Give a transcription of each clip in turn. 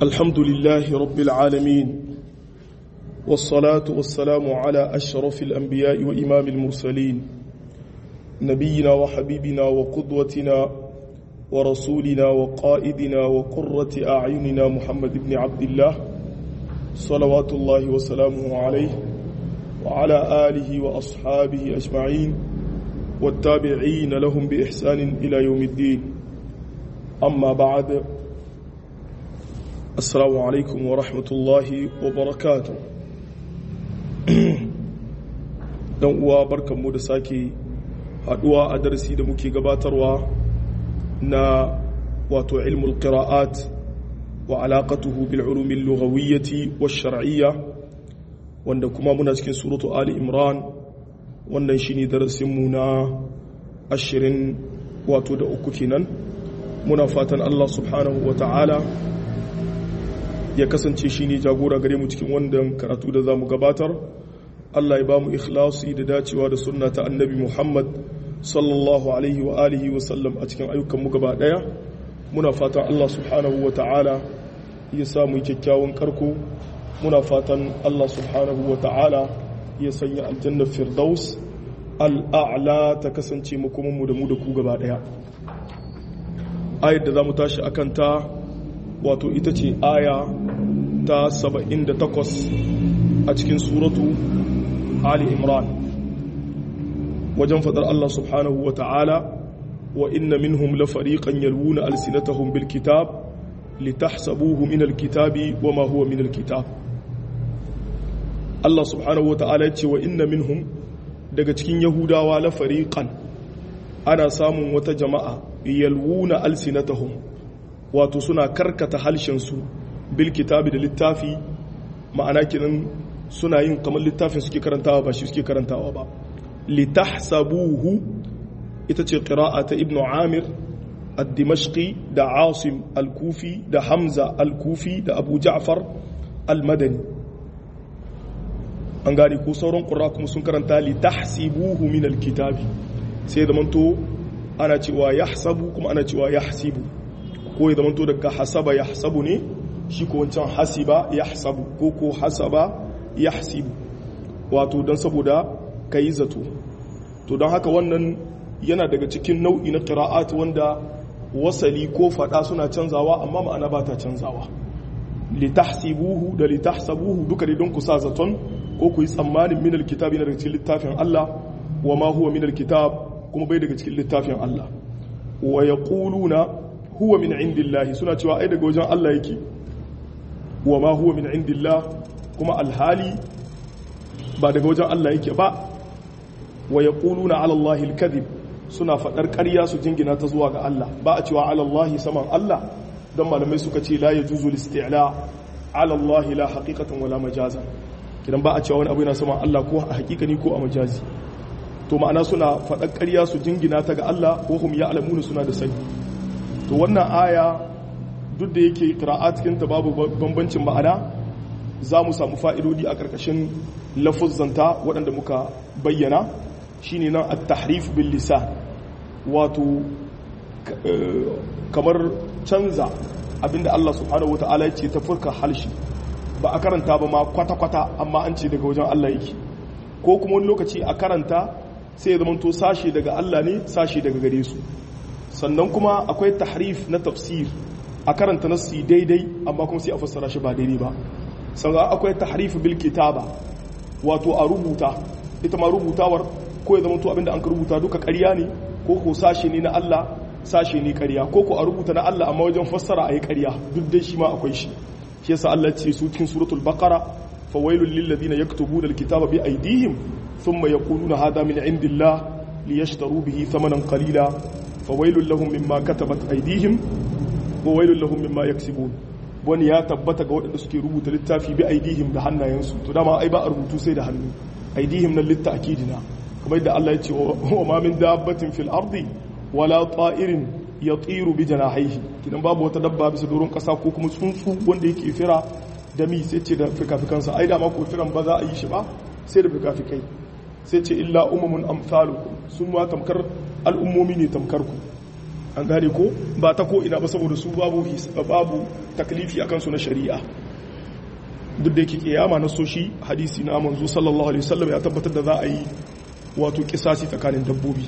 الحمد لله رب العالمين والصلاة والسلام على أشرف الأنبياء وإمام المرسلين نبينا وحبيبنا وقدوتنا ورسولنا وقائدنا وقرة أعيننا محمد بن عبد الله صلوات الله وسلامه عليه وعلى آله وأصحابه أجمعين والتابعين لهم بإحسان إلى يوم الدين أما بعد السلام عليكم ورحمة الله وبركاته dan uwa barkanmu da sake haduwa a darasi da muke gabatarwa na wato ilmul qira'at wa alaqatuhu bil ulumi lughawiyyati wash shar'iyya wanda kuma muna cikin suratu ali imran wannan shine darasin mu na 20 wato da uku kenan muna fatan Allah subhanahu wa ta'ala ya kasance shi ne jagora gare mu cikin wannan karatu da za mu gabatar Allah ya ba mu ikhlasi da dacewa da sunna ta annabi Muhammad sallallahu alaihi wa alihi wa sallam a cikin ayyukanmu gaba daya muna fatan Allah subhanahu wa ta'ala ya sa mu kyakkyawan karko muna fatan Allah subhanahu wa ta'ala ya sanya aljannar firdaus al'a'la ta kasance makomanmu da mu da ku gaba daya ayar da za mu tashi akan ta wato ita ce aya ta 78 a cikin suratu Ali Imran wajen fadar Allah subhanahu wa ta'ala wa inna minhum la fariqan yalwuna alsinatahum bil kitab litahsabuhu min al kitabi wa ma huwa min al kitab Allah subhanahu wa ta'ala ya ce wa inna minhum daga cikin yahudawa la fariqan ana samun wata jama'a yalwuna alsinatahum wato suna karkata halshensu bil kitabi da littafi ma'ana kinan suna yin kamar littafin suke karantawa ba shi suke karantawa ba litahsabuhu ita ce qira'a ta ibnu amir ad-dimashqi da asim al-kufi da hamza al-kufi da abu ja'far al-madani an gane ko sauran qurra kuma sun karanta litahsibuhu min al-kitabi sai da manto ana cewa yahsabu kuma ana cewa yahsibu ko ya zamanto daga hasaba ya hasabu ne shi ko wancan hasiba ya hasabu ko ko hasaba ya hasibu wato don saboda ka yi zato to don haka wannan yana daga cikin nau'i na ƙira'at wanda wasali ko faɗa suna canzawa amma ma'ana ba ta canzawa litahsibuhu da litahsabuhu duka dai don ku sa zaton ko ku yi tsammanin min alkitab yana daga cikin littafin Allah wa ma huwa min alkitab kuma bai daga cikin littafin Allah wa yaquluna huwa min indillahi suna cewa ai daga wajen Allah yake wa ma huwa min indillah kuma alhali ba daga wajen Allah yake ba wa yaquluna ala Allahi alkadhib suna fadar ƙarya su jingina ta zuwa ga Allah ba a cewa ala Allahi saman Allah don malamai suka ce la yajuzu listi'la ala Allahi la haqiqatan wala majazan kidan ba a cewa wani abu yana saman Allah ko a hakikani ko a majazi to ma'ana suna fadar ƙarya su jingina ta ga Allah ko hum ya'lamuna suna da sani to wannan aya duk da yake qira'at cikin ta babu bambancin ma'ana za mu samu fa'idodi a ƙarƙashin lafuzzanta waɗanda muka bayyana shine nan at-tahrif bil lisan wato kamar canza abinda Allah subhanahu wata'ala ya ce ta furka halshi ba a karanta ba ma kwata-kwata amma an ce daga wajen Allah yake ko kuma wani lokaci a karanta sai ya zama to sashe daga Allah ne sashe daga gare su sannan kuma akwai tahrif na tafsir a karanta nassi daidai amma kuma sai a fassara shi ba daidai ba sannan akwai tahrif bil kitaba wato a rubuta ita ma rubutawar ko ya zama to abinda an ka rubuta duka ƙarya ne ko ko sashe ne na Allah sashe ne ƙarya ko ko a rubuta na Allah amma wajen fassara ayi ƙarya duk dai shi ma akwai shi shi yasa Allah ce su cikin suratul baqara fawailul lil ladina yaktubuna alkitaba bi aydihim thumma yaquluna hadha min indillah liyashtaru bihi thamanan qalila fawailul lahum mimma katabat aydihim wa wailul lahum mimma yaksibun wani ya tabbata ga waɗanda suke rubuta littafi bi aidihim da hannayensu to dama ai ba a rubutu sai da hannu aidihim nan litta akidina kamar yadda Allah ya ce wa ma min dabbatin fil ardi wala ta'irin yatiru bi janahihi kidan babu wata dabba bisa doron kasa ko kuma tsuntsu wanda yake fira da mi sai ce da fikafikansa ai da ma ko firan ba za a yi shi ba sai da fikafikai sai ce illa umamun amsalukum sun ma tamkar al'ummomi ne tamkar ku an gane ko ba ta ko ina ba saboda su babu babu taklifi akan su na shari'a duk da yake kiyama na soshi hadisi na manzo sallallahu alaihi wasallam ya tabbatar da za a yi wato kisasi tsakanin dabbobi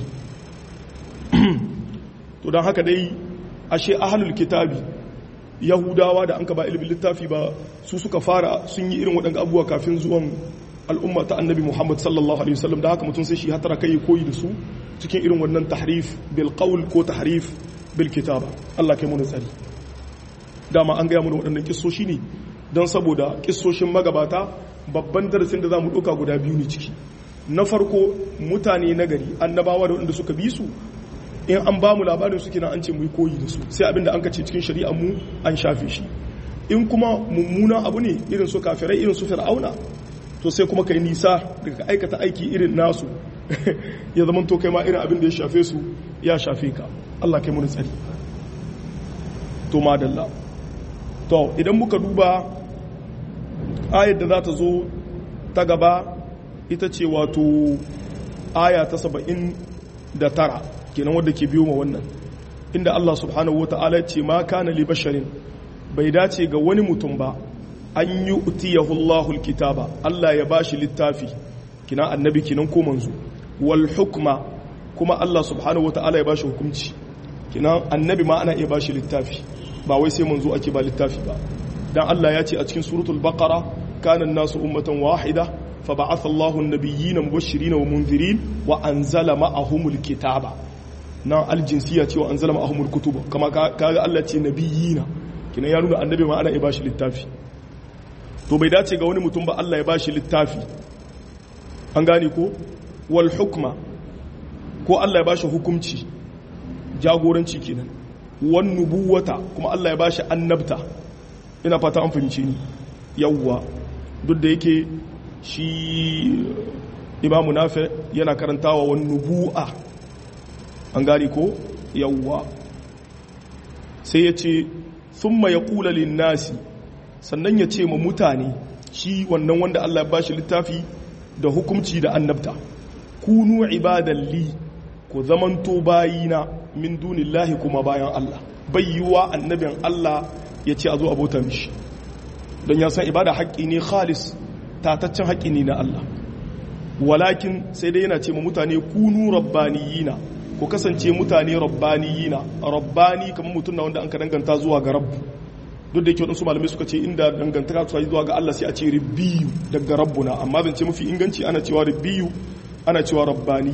to don haka dai ashe ahlul kitabi yahudawa da an ka ba ilimin littafi ba su suka fara sun yi irin waɗanda abubuwa kafin zuwan al'umma ta annabi muhammad sallallahu alaihi wasallam da haka mutum sai shi hatara kai koyi da su cikin irin wannan tahrif bil qawl ko tahrif bil kitaba Allah kai mu tsari dama an gaya mana waɗannan kissoshi ne don saboda kissoshin magabata babban darasin da zamu ɗauka guda biyu ne ciki na farko mutane nagari annabawa da waɗanda suka bi su in an ba mu labarin su kina an ce mu yi koyi da su sai abinda an kace cikin shari'ar mu an shafe shi in kuma mummunan abu ne irin su kafirai irin su fir'auna to sai kuma kai nisa daga aikata aiki irin nasu ya zama to kai ma irin abin da ya shafe su ya shafe ka Allah kai mun tsari to madalla to idan muka duba ayar da za ta zo ta gaba ita ce wato aya ta saba'in da tara kenan wadda ke biyo ma wannan inda Allah subhanahu wata'ala ce ma kana li basharin bai dace ga wani mutum ba an yi utiyahu Allahul kitaba Allah ya bashi littafi kina annabi kinan ko manzo wal hukma kuma Allah subhanahu wata'ala ya bashi hukunci kina annabi ma ana iya bashi littafi ba wai sai manzo ake ba littafi ba dan Allah ya ce a cikin suratul baqara kana an-nasu ummatan wahida فبعث الله النبيين مبشرين ومنذرين وأنزل معهم الكتاب na aljinsiya cewa an zalama ahumul kutuba kama kaga Allah ce nabiyina kina ya nuna annabi ma ana ya bashi littafi to bai dace ga wani mutum ba Allah ya bashi littafi an gane ko wal hukma ko Allah ya bashi hukunci jagoranci kenan wan nubuwata kuma Allah ya bashi annabta ina fata an fahimce ni yawwa duk da yake shi imamu nafi yana karantawa wan nubu'a an gari ko yawwa sai ya ce sun ya kula linnasi sannan ya ce ma mutane shi wannan wanda Allah ya bashi littafi da hukumci da annabta kunu ibadalli ku zamanto bayina min dunillahi kuma bayan Allah bayyuwa annabin Allah ya ce a zo abota mishi don ya san ibada haƙƙi ne khalis tataccen haƙƙi ne na Allah walakin sai dai yana ce ma mutane kunu rabbaniyina ku kasance mutane rabbaniyina rabbani kamar mutum na wanda an ka danganta zuwa ga rabbu duk da yake wadansu malamai suka ce inda dangantaka su zuwa ga Allah sai a ce rabbiyu daga rabbuna amma zan ce mafi inganci ana cewa rabbiyu ana cewa rabbani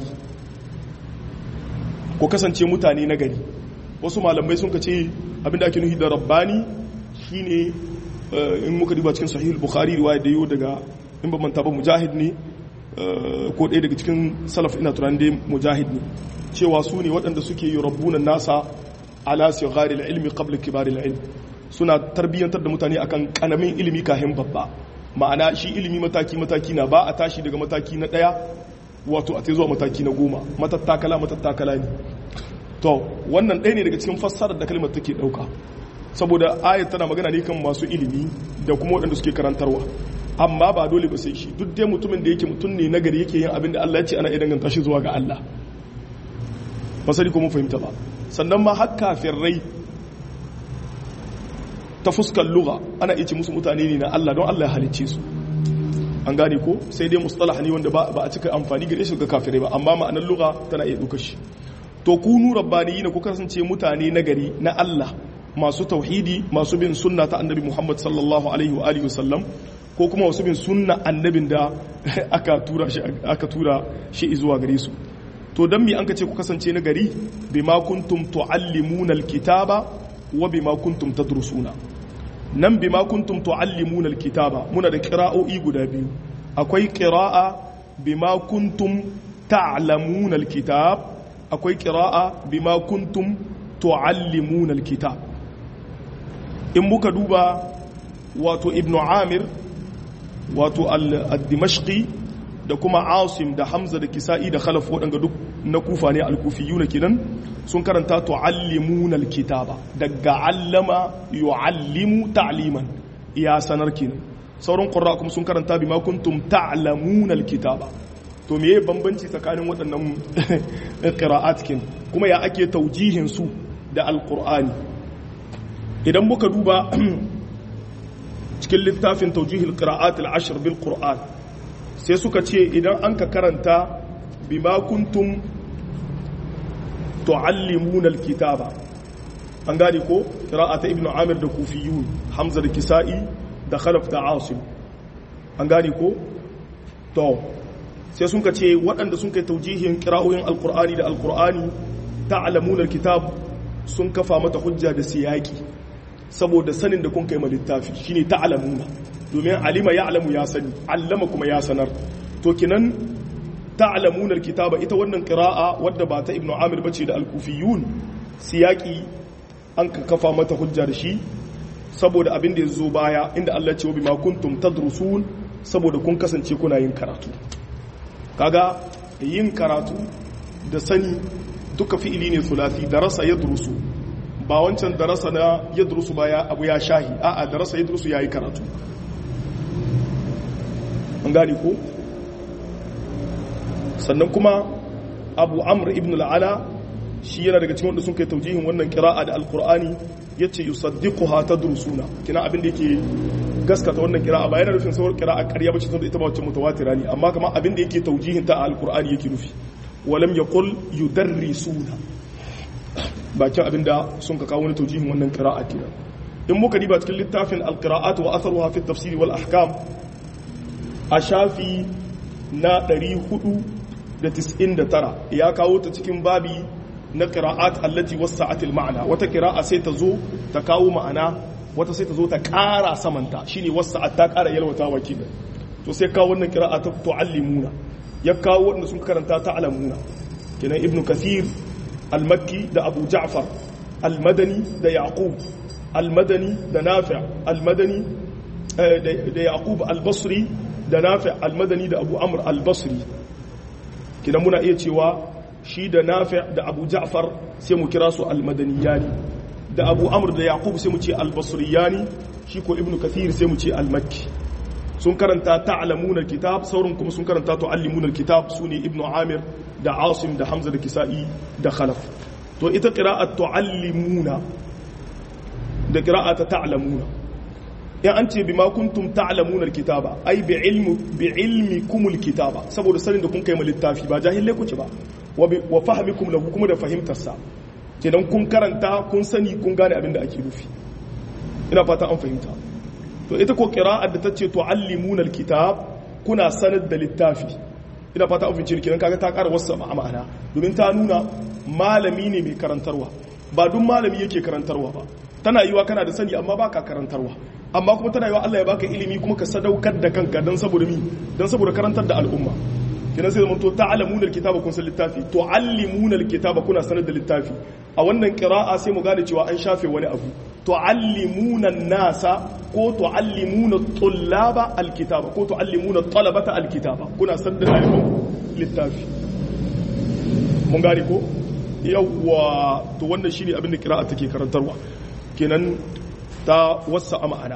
ku kasance mutane na gari wasu malamai sun ka ce abinda ake nufi da rabbani shine in muka duba cikin sahihul bukhari riwaya da yau daga in ba manta ba mujahid ne ko ɗaya daga cikin salaf ina tunanin dai mujahid ne cewa su ne waɗanda suke yi rabbunan nasa ala sigari ilmi qabla kibari ilmi suna tarbiyyantar da mutane akan kanamin ilimi kahin babba ma'ana shi ilimi mataki mataki na ba a tashi daga mataki na ɗaya wato a zuwa mataki na goma matattakala matattakala ne to wannan ɗaya ne daga cikin fassarar da kalmar take ɗauka saboda ayat tana magana ne kan masu ilimi da kuma waɗanda suke karantarwa amma ba dole ba sai shi duk dai mutumin da yake mutum ne nagari yake yin abin da Allah ya ce ana idan ganta shi zuwa ga Allah ba sani ko mun fahimta ba sannan ma har kafirai ta fuskar lugha ana iya ce musu mutane ne na Allah don Allah ya halicce su an gane ko sai dai mustalah ne wanda ba a cika amfani gare shi ga kafirai ba amma ma'anar lugha tana iya ɗaukar shi to kunu rabbaniyina ku kasance mutane nagari na Allah masu tauhidi masu bin sunna ta annabi Muhammad sallallahu alaihi wa alihi wasallam ko kuma wasu bin sunna annabin da aka tura shi aka tura shi zuwa gare su to dan me an ka ce ku kasance na gari bima kuntum tuallimuna alkitaba wa bima kuntum tadrusuna nan bima kuntum tuallimuna alkitaba muna da qira'o'i guda biyu akwai qira'a bima kuntum ta'lamuna alkitab akwai qira'a bima kuntum tuallimuna alkitab in muka duba wato ibnu amir wato al-dimashqi da kuma asim da hamza da kisa'i da khalaf waɗanda duk na kufa ne al-kufiyuna kenan sun karanta tu'allimuna al-kitaba daga allama yu'allimu ta'liman ya sanar kenan sauran qurra kuma sun karanta bima kuntum ta'lamuna al-kitaba to meye bambanci tsakanin waɗannan qira'at kin kuma ya ake taujihin su da alqur'ani idan muka duba cikin littafin taujihil qira'at al-ashr bil qur'an sai suka ce idan an ka karanta bima kuntum tuallimuna al-kitaba an gane ko qira'ata ibnu amir da kufiyun hamza da kisa'i da khalaf da asim an gane ko to sai sun ka ce waɗanda sun kai taujihin qira'oyin al-qur'ani da al-qur'ani ta'lamuna al-kitab sun kafa mata hujja da siyaki saboda sanin da kun kai ma littafi shine ta'lamuna domin alima ya'lamu ya sani allama kuma ya sanar to kinan ta'lamuna alkitaba ita wannan qira'a wadda ba ta ibnu amir bace da al-kufiyun siyaki an ka kafa mata hujja da shi saboda abin da yazo baya inda Allah ce wa bima kuntum tadrusun saboda kun kasance kuna yin karatu kaga yin karatu da sani duka fi'ili ne sulasi darasa yadrusu ba wancan darasa na yadrusu ba ya abu ya shahi a'a darasa yadrusu yayi karatu an gane ko sannan kuma abu amr ibn al'ala shi yana daga cikin wanda sun kai taujihin wannan kira'a da alkur'ani ya ce yi saddiƙuha ta durusuna kina abin da yake gaskata wannan kira'a ba yana nufin sauran kira'a ƙarya bace tunda ita ba wacce mutawatira ne amma kama abin da yake taujihin ta a alkur'ani yake nufi walam yaqul yudarrisuna bakin abin da sun ka kawo wani taujihin wannan kira'a kenan in muka diba cikin littafin alqira'at wa atharuha fi tafsiri wal ahkam a shafi na 499 ya kawo ta cikin babi na qira'at allati wasa'at al ma'ana wata qira'a sai ta zo ta kawo ma'ana wata sai ta zo ta ƙara samanta shine wasa'at ta ƙara yalwata wakilin to sai kawo wannan qira'a ta tu'allimuna ya kawo wanda sun karanta ta'lamuna kenan ibnu kathir al-makki da abu ja'far al-madani da yaqub al-madani da nafi' al-madani da yaqub al-basri da nafi' al-madani da abu amr al-basri kina muna iya cewa shi da nafi' da abu ja'far sai mu kira su al-madaniyani da abu amr da yaqub sai mu ce al-basriyani shi ko ibnu kathir sai mu ce al-makki sun karanta ta'lamuna kitab sauran kuma sun karanta tu'allimuna kitab sune ibnu amir da asim da hamza da kisa'i da khalaf to ita qira'at tu'allimuna da qira'at ta'lamuna ya an ce bima kuntum ta'lamuna alkitaba ai bi ilmi bi ilmikum alkitaba saboda sanin da kun kai littafi ba jahilai kuke ba wa fahmikum lahu kuma da fahimtar sa kenan kun karanta kun sani kun gane abin da ake nufi ina fata an fahimta to ita ko qira'at da tace tu'allimuna alkitab kuna sanar da littafi ina fata an fahimci kenan kaga ta ƙara wasu ma'ana domin ta nuna malami ne mai karantarwa ba duk malami yake karantarwa ba tana yiwa kana da sani amma baka karantarwa amma kuma tana yiwa Allah ya baka ilimi kuma ka sadaukar da kanka dan saboda mi dan saboda karantar da al'umma kina sai zaman to ta'lamuna alkitaba kun san littafi tu'allimuna alkitaba kuna sanar da littafi a wannan qira'a sai mu gane cewa an shafe wani abu tu'allimuna an-nasa ko tu'allimuna tullaba alkitaba ko tu'allimuna talabata alkitaba kuna sanar da littafi mun gane ko yawwa to wannan shine abin da qira'a take karantarwa kenan ta wasa a ma'ana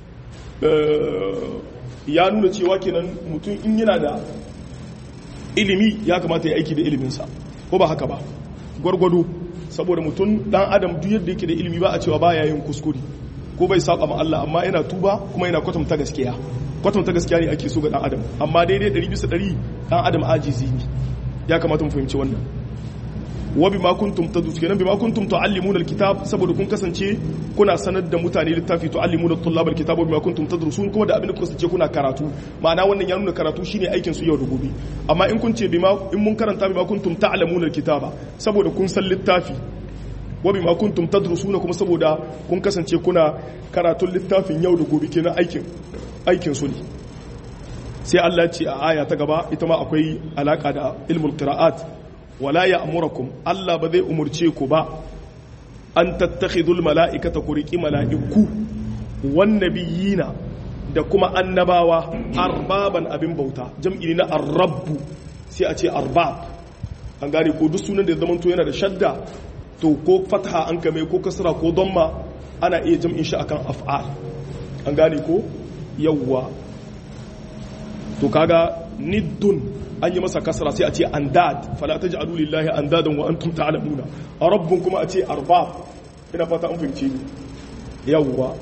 ya nuna cewa kenan mutum in yana da ilimi ya kamata ya aiki da iliminsa ko ba haka ba gwargwado saboda mutum dan adam duk yadda yake da ilimi ba a cewa ba yin kuskure ko bai saba ma Allah amma yana tuba kuma yana kwatanta gaskiya kwatanta gaskiya ne ake so ga dan adam amma daidai 100 bisa 100 dan adam ajizi ne ya kamata mu fahimci wannan wa bima kuntum tadus kenan bima kuntum tuallimuna alkitab saboda kun kasance kuna sanar da mutane littafi tuallimuna tullab alkitab wa bima kuntum tadrusun kuma da abin da kasance kuna karatu ma'ana wannan ya nuna karatu shine aikin su yau da gobe amma in kun ce bima in mun karanta bima kuntum ta'lamuna alkitaba saboda kun san littafi wa bima kuntum tadrusuna kuma saboda kun kasance kuna karatun littafin yau da gobe kenan aikin aikin su ne sai Allah ce a aya ta gaba ita ma akwai alaka da ilmul qira'at wala ya amurakum Allah ba zai umurce ku ba an tattakhidul mala'ikata ku riki mala'iku wan nabiyina da kuma annabawa arbaban abin bauta jam'i na arrabbu sai a ce arbab an gane ko duk sunan da zaman to yana da shadda to ko fatha an kame ko kasra ko damma ana iya jam'in shi akan af'al an gane ko yawwa to kaga niddun an yi masa kasra sai a ce andad fala taj'alu lillahi andadan wa antum ta'lamuna rabbun kuma a ce arbab ina fata an fahimce ni yawwa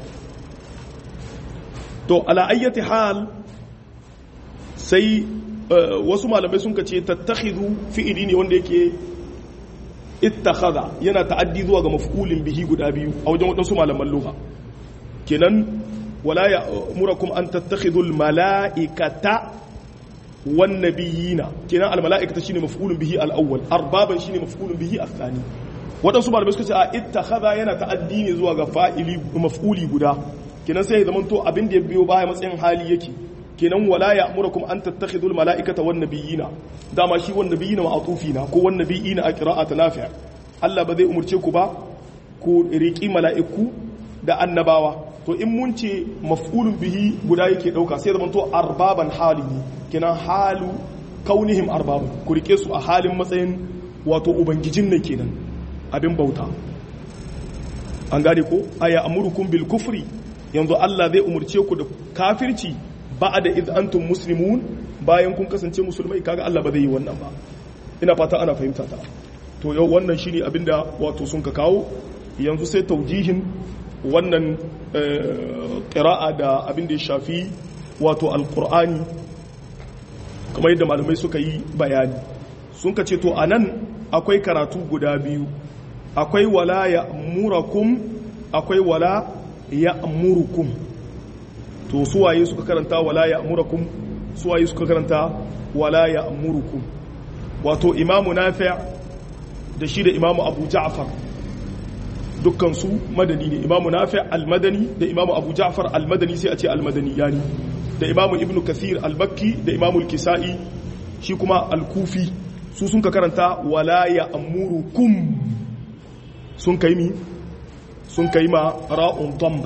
to ala ayyati hal sai wasu malamai sun ce tattakhidhu fi'ili ne wanda yake ittakhadha yana ta'addi zuwa ga maf'ulin bihi guda biyu a wajen wadansu malaman lugha kenan wala ya'murukum an tattakhidul mala'ikata wan nabiyina kenan al mala'ikata shine maf'ulun bihi al awwal arbaban shine maf'ulun bihi al thani wadansu malamai suka ce a ittakhadha yana ta'addi ne zuwa ga fa'ili maf'uli guda kenan sai ya zamanto abin da ya biyo baya matsayin hali yake kenan wala ya'murukum an tattakhidul mala'ikata wan nabiyina dama shi wan nabiyina ma'atufina ko wan nabiyina a qira'at nafi' Allah ba zai umurce ku ba ku riki mala'iku da annabawa to in mun ce maf'ulun bihi guda yake dauka sai zaman to arbaban halihi kenan halu kaunihim arbaban ku rike su a halin matsayin wato ubangijin ne kenan abin bauta an gane ko aya amurukum bil kufri yanzu Allah zai umurce ku da kafirci ba'da id antum muslimun bayan kun kasance musulmai kaga Allah ba zai yi wannan ba ina fata ana fahimta ta to yau wannan shine abinda wato sun ka kawo yanzu sai taujihin wannan ƙira'a da abin da ya shafi wato alƙur'ani kamar yadda malamai suka yi bayani sun ka ce to a nan akwai karatu guda biyu akwai wala ya murakum akwai wala ya murukum to suwaye suka karanta wala ya murakum suwaye suka karanta wala ya murukum wato imamu nafi' da shi da imamu abu ja'far dukkansu madani ne imamu nafi al-madani da imamu abu ja'far al-madani sai a ce al-madani yani da imamu ibn kathir al-bakki da imamu al-kisa'i shi kuma al-kufi su sun ka karanta wala ya amurukum sun kai mi sun kai ma ra'un damba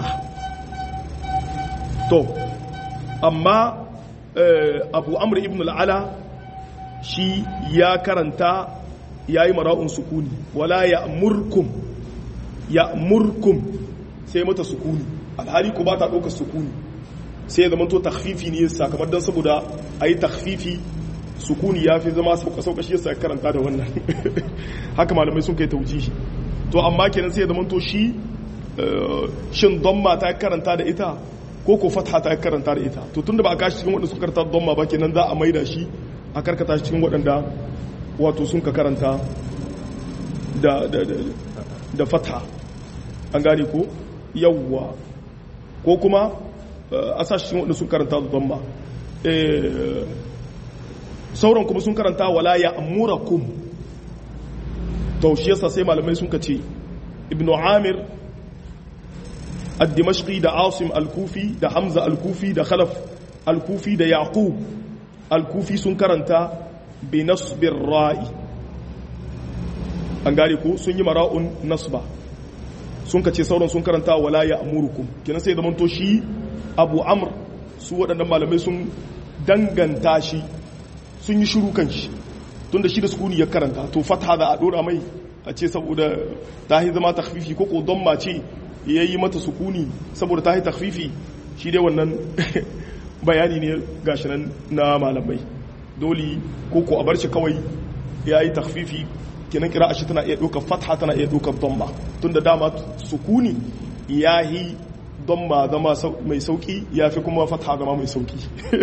to amma abu amr ibn al-ala shi ya karanta yayi mara'un sukuni wala ya amurkum ya murkum sai mata sukuni alhali ko ba ta ɗaukar sukuni sai ya zama to takfifi ne yasa kamar don saboda a yi takfifi sukuni ya fi zama sauka shi yasa karanta da wannan haka malamai sun kai taujihi to amma kenan sai ya zama to shi shin domma ta karanta da ita ko ko fatha ta karanta da ita to tunda ba a kashi cikin waɗanda suka karanta domma ba kenan za a maida shi a karkata shi cikin waɗanda wato sun ka karanta da da fatha an gane ko yawwa ko kuma a sashen wanda sun karanta da dhamma sauran kuma sun karanta wala ya amurakum to shi yasa sai malamai sun kace ibnu amir ad-dimashqi da asim al-kufi da hamza al-kufi da khalaf al-kufi da yaqub al-kufi sun karanta bi nasbir ra'i an gane ko sun yi mara'un nasba sun kace sauran sun karanta wala ya amurukum kenan sai zaman to shi abu amr su waɗannan malamai sun danganta shi sun yi shiru kan shi tunda shi da sukuni ya karanta to fatha da a dora mai a ce saboda ta yi zama takfifi ko ko don mace ya yi mata sukuni saboda ta yi takfifi shi dai wannan bayani ne gashi nan na malamai dole ko ko a bar shi kawai ya yi takfifi kenan kira shi tana iya ɗaukar fatha tana iya ɗaukar domba tun da dama sukuni ya yi domba zama mai sauƙi ya fi kuma fatha zama mai sauƙi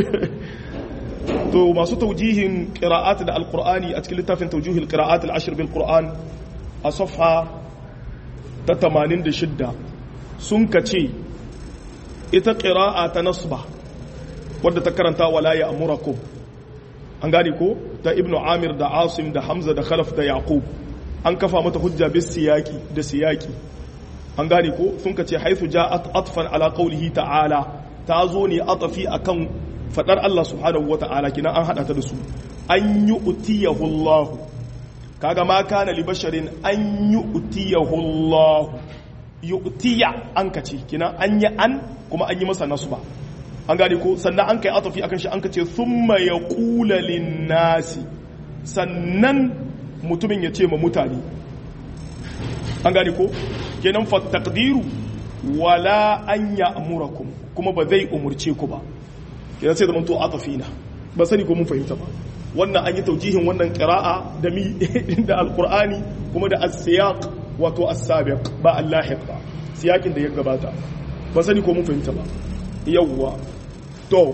to masu taujihin ƙira'at da alƙur'ani a cikin littafin taujihin ƙira'at al'ashir bil ƙur'an a safha ta 86 sun ka ce ita ƙira'a ta nasba wadda ta karanta wala ya amurakum an gane ko da ibnu amir da asim da hamza da khalaf da yaqub an kafa mata hujja bis siyaki da siyaki an gane ko sun kace haythu ja'at atfan ala qawlihi ta'ala ta zo ne atafi akan fadar Allah subhanahu wata'ala kina an hada ta da su an yu'tiyahu Allah kaga ma kana li basharin an yu'tiyahu Allah yu'tiya an kace kina an yi an kuma an yi masa nasba an gane ko sannan an kai atafi akan shi an ka ce thumma yaqula lin-nasi sannan mutumin ya ce ma mutane an gane ko kenan fa taqdiru wala an ya'murakum kuma ba zai umurce ku ba kenan sai da mun to atafina ba sani ko mun fahimta ba wannan an yi taujihin wannan qira'a da mi da alqur'ani kuma da as-siyaq wato as-sabiq ba al-lahiq ba siyakin da ya gabata ba sani ko mun fahimta ba yawwa to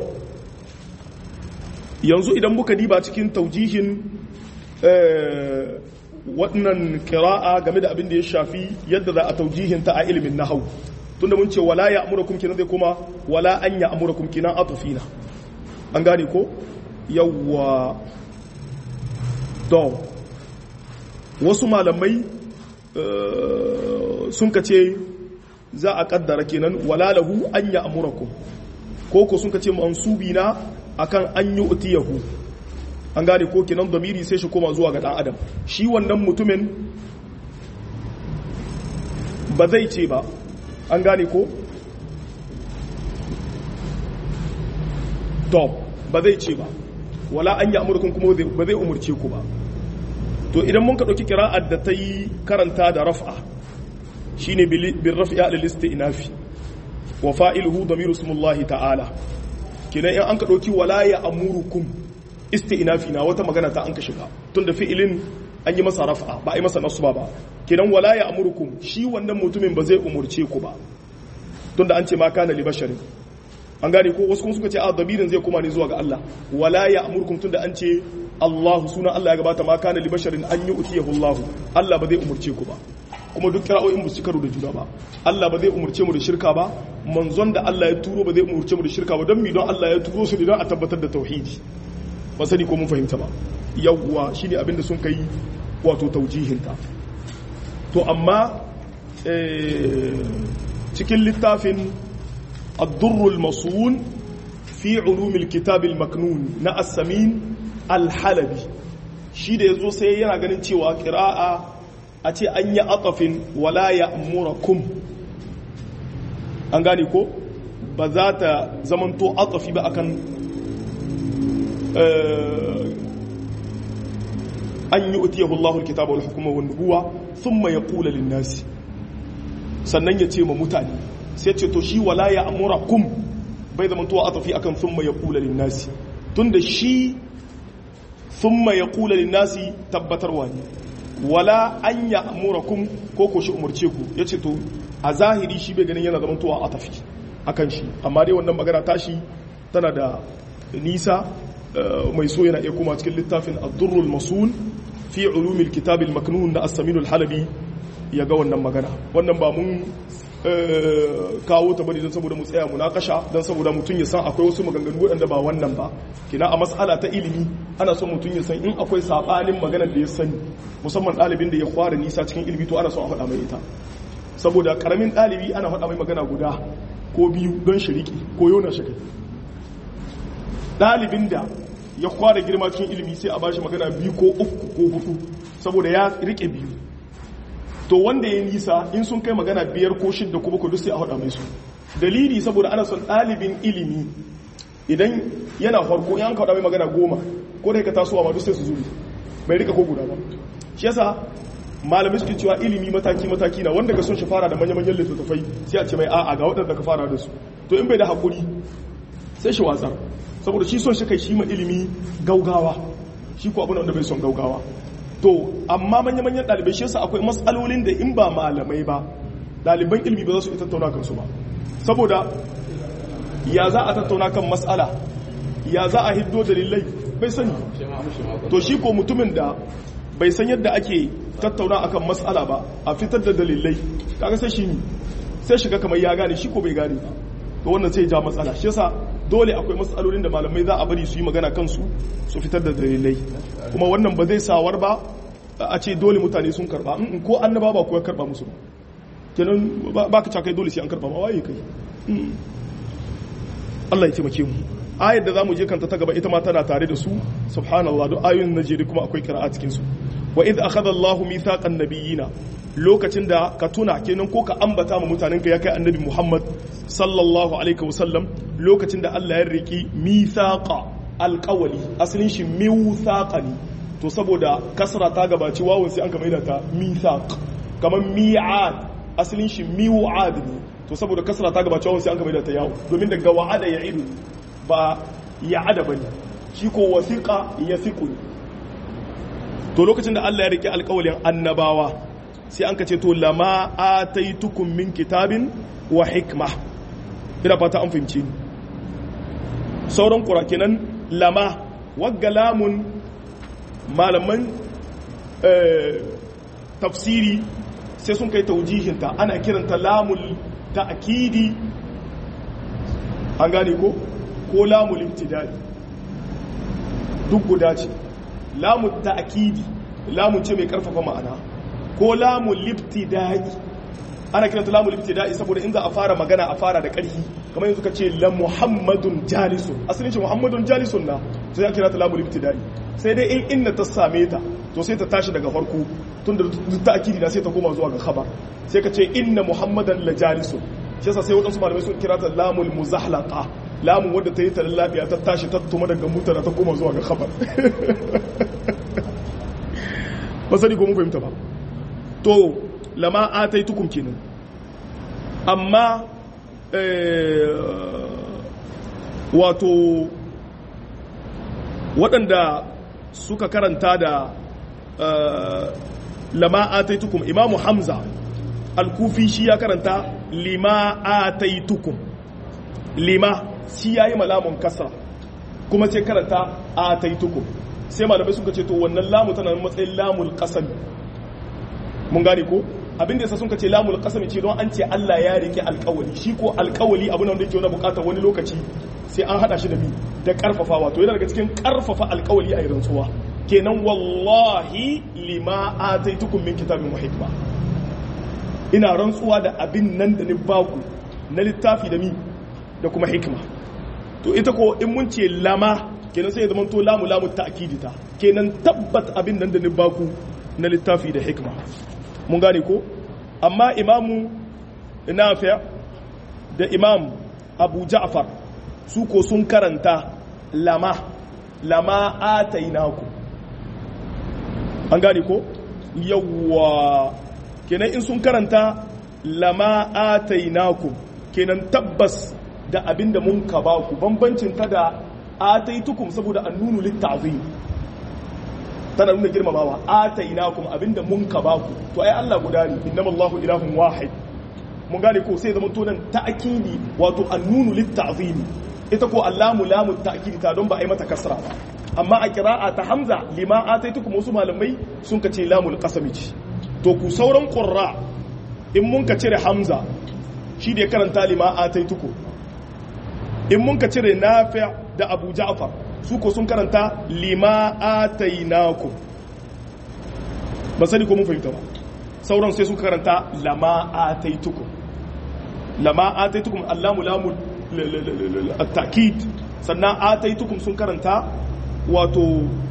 yanzu idan muka diba cikin taujihin wannan qira'a game da abin da ya shafi yadda za a taujihin ta a ilimin nahwu tunda mun ce wala ya amurakum kinan zai kuma wala an ya amurakum kinan atufina an gane ko yawwa to wasu malamai sun ka ce za a kaddara kenan wala lahu an ya amurakum ko ko sun ka ce mansubi na akan an yi utiyahu an gane ko kenan damiri sai shi koma zuwa ga dan adam shi wannan mutumin ba zai ce ba an gane ko to ba zai ce ba wala an yi amurkun kuma ba zai umurce ku ba to idan mun ka ɗauki kira'ar da ta yi karanta da raf'a shi ne bin raf'a da lista inafi wa fa'iluhu da miru sumullahi ta'ala kinan in an ka ɗauki wala ya amurkun isti inafi na wata magana ta an ka shiga tun da fi'ilin an yi masa raf'a ba a yi masa nasu ba ba kinan wala ya amurkum shi wannan mutumin ba zai umurce ku ba tunda an ce ma kana li basharin an gane ko wasu kuma suka ce a dabirin zai kuma ne zuwa ga Allah wala ya amurkum tunda an ce Allah sunan Allah ya gabata ma kana li basharin an yi utiyahu Allah Allah ba zai umurce ku ba kuma duk kira'o'in ba su karo da juna ba Allah ba zai umurce mu da shirka ba manzon da Allah ya turo ba zai umurce mu da shirka ba don mi don Allah ya turo su ne don a tabbatar da tauhidi ba sani ko mun fahimta ba yawwa shine abin da sun kai wato taujihinta to amma cikin littafin addurrul masun fi ulumil kitabil maknun na assamin alhalabi shi da ya zo sai yana ganin cewa kira'a a ce an yi atafin wala ya kum an gane ko ba za ta zamanto atafi ba akan an yi utiyahu Allahul kitaba wal hukuma wan nubuwa thumma yaqulu lin nasi sannan ya ce ma mutane sai ce to shi wala ya amurakum bai zama tuwa atafi akan thumma yaqulu lin nasi tunda shi thumma yaqulu lin nasi tabbatarwa ne wala an ya amurakum ko ko shi umurce ku yace to a zahiri shi bai ganin yana zama tuwa atafi akan shi amma dai wannan magana tashi tana da nisa mai so yana iya kuma cikin littafin ad-durrul masun fi ulumil kitab al-maknun da as-samin al-halabi ya ga wannan magana wannan ba mun kawo ta bane don saboda mu tsaya munakasha don saboda mutum ya san akwai wasu maganganu waɗanda ba wannan ba kina a mas'ala ta ilimi ana son mutum ya san in akwai sabanin maganar da ya sani musamman ɗalibin da ya fara nisa cikin ilimi to ana son a faɗa mai ita saboda karamin ɗalibi ana faɗa mai magana guda ko biyu don shiriki ko yona shi ɗalibin da ya kwara girma cikin ilimi sai a bashi magana biyu ko uku ko hudu saboda ya rike biyu to wanda ya nisa in sun kai magana biyar ko shidda ko bakwai duk sai a haɗa mai su dalili saboda ana son ɗalibin ilimi idan yana farko yan kaɗa mai magana goma ko da ka tasowa ma duk sai su zuri bai rika ko guda ba shi yasa malamai suke cewa ilimi mataki mataki na wanda ka son shi fara da manya-manyan littattafai sai a ce mai a'a ga waɗanda ka fara da su to in bai da haƙuri sai shi watsar saboda shi son shi kai shi ma ilimi gaugawa shi ko abin da bai son gaugawa to amma manya-manyan ɗalibai shi yasa akwai matsalolin da in ba malamai ba ɗaliban ilimi ba za su tattauna kansu ba saboda ya za a tattauna kan matsala ya za a hiddo dalilai bai sani to shi ko mutumin da bai san yadda ake tattauna akan matsala ba a fitar da dalilai kaga sai shi sai shiga kamar ya gane shi ko bai gane ba to wannan sai ja matsala shi yasa dole akwai matsalolin da malamai za a bari su yi magana kansu su fitar da dalilai kuma wannan ba zai sawar ba a ce dole mutane sun karba ko annaba ba kuwa karba musu kenan ba ka cakai dole sai an karba ma waye kai Allah ya taimake mu ayar da zamu je kanta ta gaba ita ma tana tare da su subhanallah duk ayoyin najeri kuma akwai qira'a cikin su wa idh akhadha Allahu mithaqan nabiyina lokacin da ka tuna kenan ko ka ambata ma mutanen ka ya kai annabi Muhammad sallallahu alaihi wasallam lokacin da Allah ya riki mithaqa alqawli asalin shi mithaqa ne to saboda kasra ta gabaci wawun sai an ka maida ta mithaq kamar mi'ad asalin shi mi'ad ne to saboda kasra ta gabaci wawun sai an ka maida ta yawo domin daga wa'ada ya idu ba ya'ada bane shi ko wasiqa yafiqu to lokacin da Allah ya rike alƙawalin annabawa sai an kace to lama ataitukum min kitabin wa hikma ina fata an fahimci ni sauran kura kenan lama wagga lamun malaman tafsiri sai sun kai taujihinta ana kiranta lamul ta'kidi an gane ko ko lamul ibtidai duk guda ce lamul ta'kidi lamun ce mai karfafa ma'ana ko lamul ibtidai ana kiranta lamul ibtidai saboda in za a fara magana a fara da ƙarfi kamar yanzu ka ce la muhammadun jalisun asalin ce muhammadun jalisun na sai ya kira ta lamul ibtidai sai dai in inna ta same ta to sai ta tashi daga farko tun da duk ta'kidi na sai ta koma zuwa ga khabar sai ka ce inna muhammadan la jalisun shi yasa sai wadansu malamai sun kira ta lamul muzahlaqa lamun wadda ta yi ta lafiya ta tashi ta tuma daga mutara ta koma zuwa ga khabar ba sani ko mun fahimta ba to lama ataitukum kenan amma wato waɗanda suka karanta da lama ataitukum imamu hamza al-kufi shi ya karanta lima ataitukum lima shi yayi malamun kasra kuma sai karanta ataitukum sai malamai suka ce to wannan lamu tana matsayin lamul qasam mun gane ko abinda yasa sun ce lamul qasam ce don an ce Allah ya rike alƙawali shi ko alƙawali abu ne wanda yake wani bukatar wani lokaci sai an hada shi da bi da karfafawa to yana daga cikin karfafa alƙawali a rantsuwa kenan wallahi lima ataitukum min kitabin wa hikma ina rantsuwa da abin nan da ni baku na littafi da mi da kuma hikma to ita ko in mun ce lama kenan sai ya zama to lamu lamu ta'kidita kenan tabbat abin nan da ni baku na littafi da hikma mun gane ko amma imamu nafi' da imam abu ja'far su ko sun karanta lama lama atainaku an gane ko yawwa kenan in sun karanta lama atainaku kenan tabbas da abinda mun ka ba ku bambancin ta da ataitukum saboda annunu litta'zim tana nuna girmamawa atainakum abinda mun ka ba ku to ai Allah guda ne innamallahu ilahun wahid mun gane ko sai zaman tonan ta'kidi wato annunu litta'zim ita ko allamu lamu ta'kidi ta don ba ai mata kasra ba amma a qira'a ta hamza lima ataitukum wasu malamai sun ka ce lamul qasami ce to ku sauran qurra in mun ka cire hamza shi da ya karanta lima ataitukum in mun ka cire nafi' da abu ja'far su ko sun karanta lima atainakum ba sani ko mun fahimta ba sauran sai suka karanta lama ataitukum lama ataitukum allamu lamu at-ta'kid sannan ataitukum sun karanta wato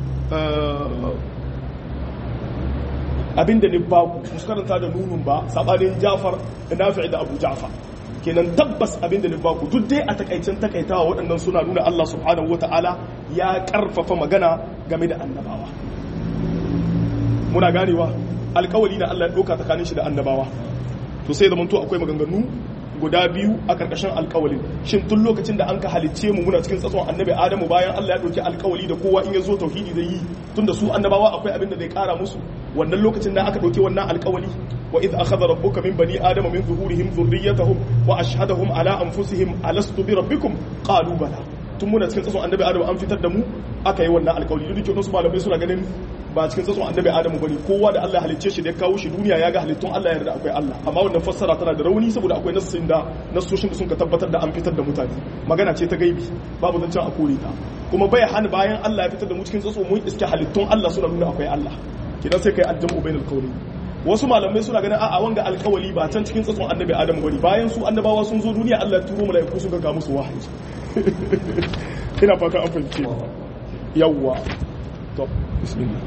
abinda ne ba ku su karanta da nunun ba sabanin Ja'far da Nafi' da Abu Ja'far kenan tabbas abinda ne ba ku duk dai a takaicen takaitawa waɗannan suna nuna Allah subhanahu wata'ala ya karfafa magana game da annabawa muna ganewa alkawali na Allah ya ɗauka tsakanin shi da annabawa to sai zamanto akwai maganganu guda biyu a karkashin alkawalin shin tun lokacin da an ka halicce mu muna cikin tsatson annabi adamu bayan Allah ya ɗauki alkawali da kowa in ya zo tauhidi zai yi tun da su annabawa akwai abin da zai kara musu wannan lokacin da aka ɗauki wannan alkawali wa idh akhadha rabbuka min bani adama min zuhurihim dhurriyyatahum wa ashhadahum ala anfusihim alastu bi rabbikum qalu bala tun muna cikin tsatson annabi adamu an fitar da mu aka yi wannan alkawali duk da wasu malamai suna ganin ba cikin tsatson annabi adamu bane kowa da Allah halicce shi da ya kawo shi duniya ya ga halittun Allah yarda akwai Allah amma wannan fassara tana da rauni saboda akwai nassin da nassoshin da sun ka tabbatar da an fitar da mutane magana ce ta gaibi babu zancen a kore ta kuma bai hana bayan Allah ya fitar da mu cikin tsatso mun iske halittun Allah suna nuna akwai Allah kidan sai kai aljamu bainal qawli wasu malamai suna ganin a'a wanga alkawali ba can cikin tsatson annabi adamu bane bayan su annabawa sun zo duniya Allah ya turo mala'iku suka ga musu wahayi ina fata an fahimce yawwa to bismillah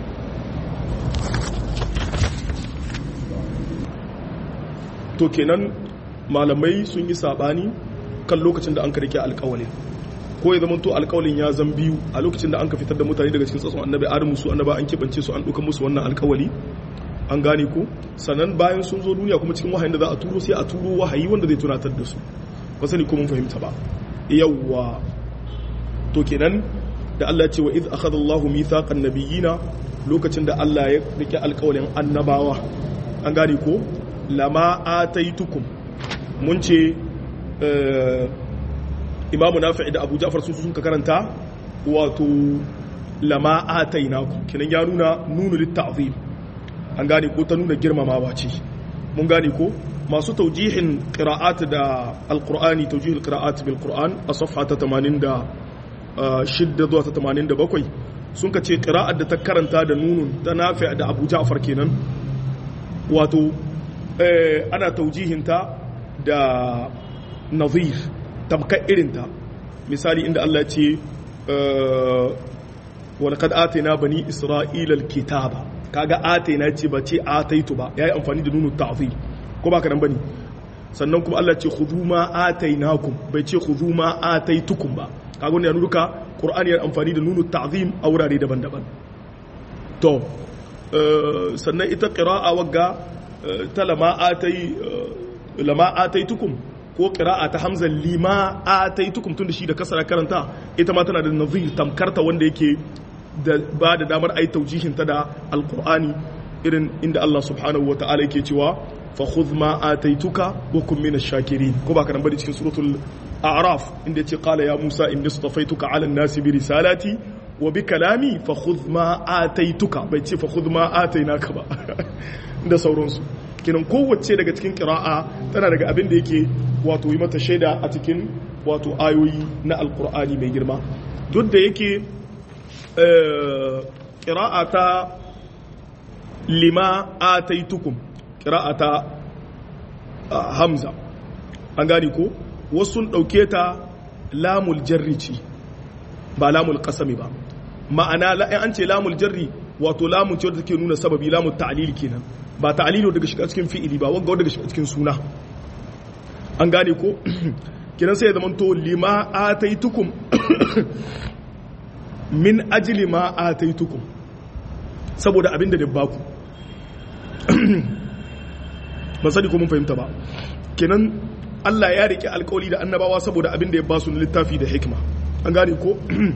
to kenan malamai sun yi sabani kan lokacin da an ka rike alkawalin ko ya zama to alkawalin ya zan biyu a lokacin da an ka fitar da mutane daga cikin tsatson annabi adamu su annaba an keɓance su an ɗauka musu wannan alkawali an gane ko sannan bayan sun zo duniya kuma cikin wahayin da za a turo sai a turo wahayi wanda zai tunatar da su ba sani ko mun fahimta ba yawwa to kenan da Allah ce wa iz akhadha Allahu mithaqan nabiyina lokacin da Allah ya rike alƙawalin annabawa an gane ko lama ataitukum mun ce imamu nafi'i da abu ja'far sun sun ka karanta wato lama atainakum kinan ya nuna nunu litta'zim an gane ko ta nuna girmamawa ce mun gane ko masu taujihin qira'at da alqur'ani taujihul qira'at bil qur'an a safha ta 86 zuwa ta 87 sun ka ce qira'at da ta karanta da nunun ta nafi' da abu ja'far kenan wato ana taujihinta da nazir tabkar irinta misali inda Allah ce walƙad atena bani isra'ila alkitaba kaga atena ce ba ce ataitu ba yayi amfani da nunu ta'zim ko ba ka nan bane sannan kuma Allah ce khudhu ma atainakum bai ce khudhu ma ataitukum ba kaga wannan ya nuna duka qur'ani ya amfani da nunu ta'zim a wurare daban-daban to sannan ita qira'a wagga ta lama atai lama ataitukum ko qira'a ta hamza lima ataitukum tunda shi da kasara karanta ita ma tana da nazir tamkarta wanda yake da ba da damar ai taujihin ta da alqur'ani irin inda Allah subhanahu wataala yake cewa fa khudh ma ataituka wa kun minash shakirin ko ba kana bari cikin suratul a'raf inda yace qala ya musa inni istafaituka 'ala an-nasi bi risalati wa bi kalami fa khudh ma ataituka bai ce fa khudh ma atainaka ba da sauransu kinan kowace daga cikin kira'a tana daga abin da yake wato yi mata shaida a cikin wato ayoyi na alkur'ani mai girma duk da yake kira'a ta lima ataitukum kira'a ta hamza an gani ko wasu sun ɗauke ta lamul jarri ce ba lamul kasami ba ma'ana an ce lamul jarri wato lamun ce wadda take nuna sababi lamun ta'lil kenan ba ta'lilu daga shiga cikin fi'ili ba wanga daga shiga cikin suna an gane ko kiran sai ya zama to lima ataitukum min ajli ma ataitukum saboda abin da baku ban sani ko mun fahimta ba kenan Allah ya rike alkawali da annabawa saboda abin da ya basu na littafi da hikima an gane ko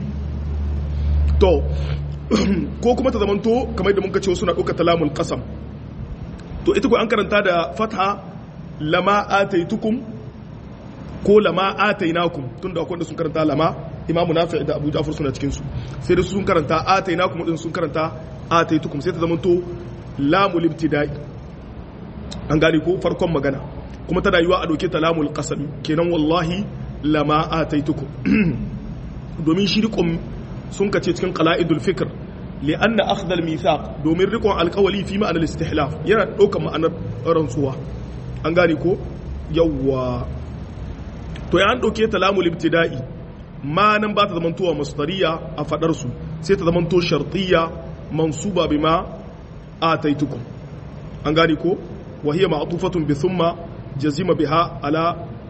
to ko kuma ta zamanto kamar da muka ce suna ɗauka talamul qasam to ita ko an karanta da fatha lama ataitukum ko lama atainakum tunda akwai da sun karanta lama imamu nafi da abu jafar suna cikin su sai da su sun karanta atainakum din sun karanta ataitukum sai ta zamanto lamul ibtida'i an gane ko farkon magana kuma tana yiwa a dauke ta lamul qasam kenan wallahi lama ataitukum domin shi rikon sun kace cikin qala'idul fikr لأن أخذ الميثاق دومين ريكون القولي في معنى الاستحلاف yana ɗaukar ma'anar rantsuwa an gane ko yawwa to ya an ɗauke ta lamul ibtida'i ma nan ba ta zamantowa masdariya a fadar su sai ta zamanto shartiyya mansuba bima ataitukum an gane ko wa hiya ma'tufatun bi thumma jazima biha ala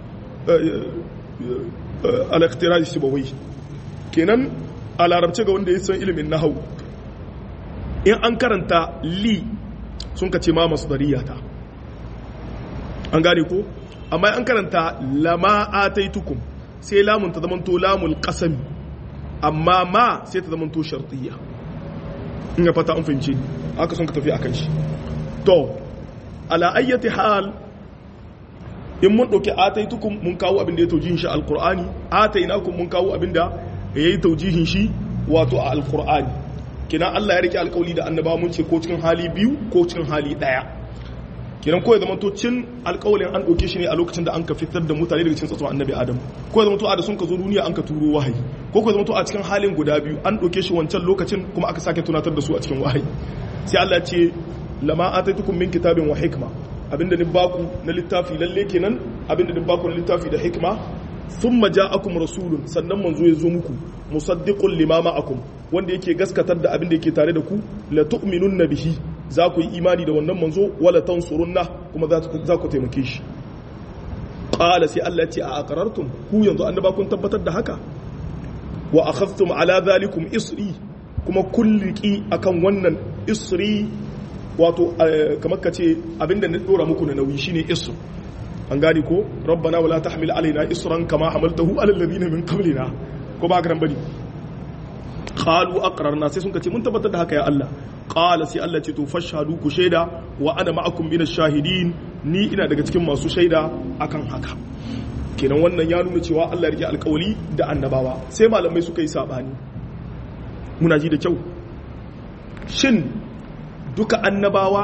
ala ikhtiraj sibawi kenan a larabce ga wanda ya san ilimin nahau in an karanta li sun ka ce ma masu ta an gane ko amma an karanta lama ataitukum sai lamun ta zamanto lamul qasami amma ma sai ta zamanto shartiyya in ya fata an fahimce ni haka sun ka tafi akan shi to ala ayyati hal in mun dauki ataitukum mun kawo abin da ya taujihin shi alqur'ani atainakum mun kawo abin da yayi taujihin shi wato a alqur'ani kina Allah ya rike alkawali da annabawa mun ce ko cikin hali biyu ko cikin hali daya kinan ko ya zama to cin alkawalin an ɗauke shi ne a lokacin da an ka fitar da mutane daga cikin tsatson annabi adam ko ya zama to a da sun ka zo duniya an ka turo wahayi ko ko ya zama to a cikin halin guda biyu an ɗauke shi wancan lokacin kuma aka sake tunatar da su a cikin wahayi sai Allah ya ce lama ataitukum min kitabin wa hikma abinda ni baku na littafi lalle kenan abinda ni baku na littafi da hikma thumma ja'akum rasulun sannan manzo ya zo muku musaddiqun lima ma'akum wanda yake gaskatar da abin da yake tare da ku la tu'minunna bihi za ku yi imani da wannan manzo wala tansurunna kuma za ku taimake shi qala sai Allah ce a aqrartum ku yanzu annaba kun tabbatar da haka wa akhadhtum ala dhalikum isri kuma kulliki akan wannan isri wato kamar ka ce abinda na dora muku na nauyi shine isr an gani ko rabbana wala tahmil alaina isran kama hamaltahu ala alladhina min qablina ko ba haka bane qalu aqrarna sai sun ce mun tabbatar da haka ya Allah qala sai Allah ce to fashhadu ku shaida wa ana ma'akum min shahidin ni ina daga cikin masu shaida akan haka kenan wannan ya nuna cewa Allah ya rike alƙawari da annabawa sai malamai suka yi sabani muna ji da kyau shin duka annabawa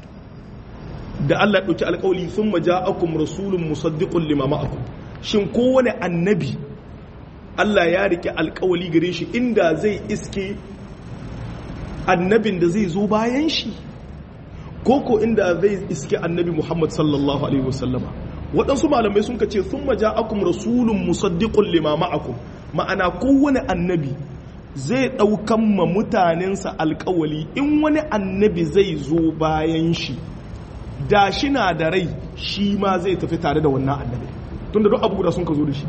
da Allah ɗauki alƙawali sun maja'akum rasulun musaddiqun lima ma'akum shin kowane annabi Allah ya rike alƙawali gare shi inda zai iske annabin da zai zo bayan shi koko inda zai iske annabi Muhammad sallallahu alaihi wasallama waɗansu malamai sun kace sun maja'akum rasulun musaddiqun lima ma'akum ma'ana kowane annabi zai ɗaukan ma mutanensa alƙawali in wani annabi zai zo bayan shi da shi na da rai shi ma zai tafi tare da wannan annabi tun da duk abu guda sun ka zo da shi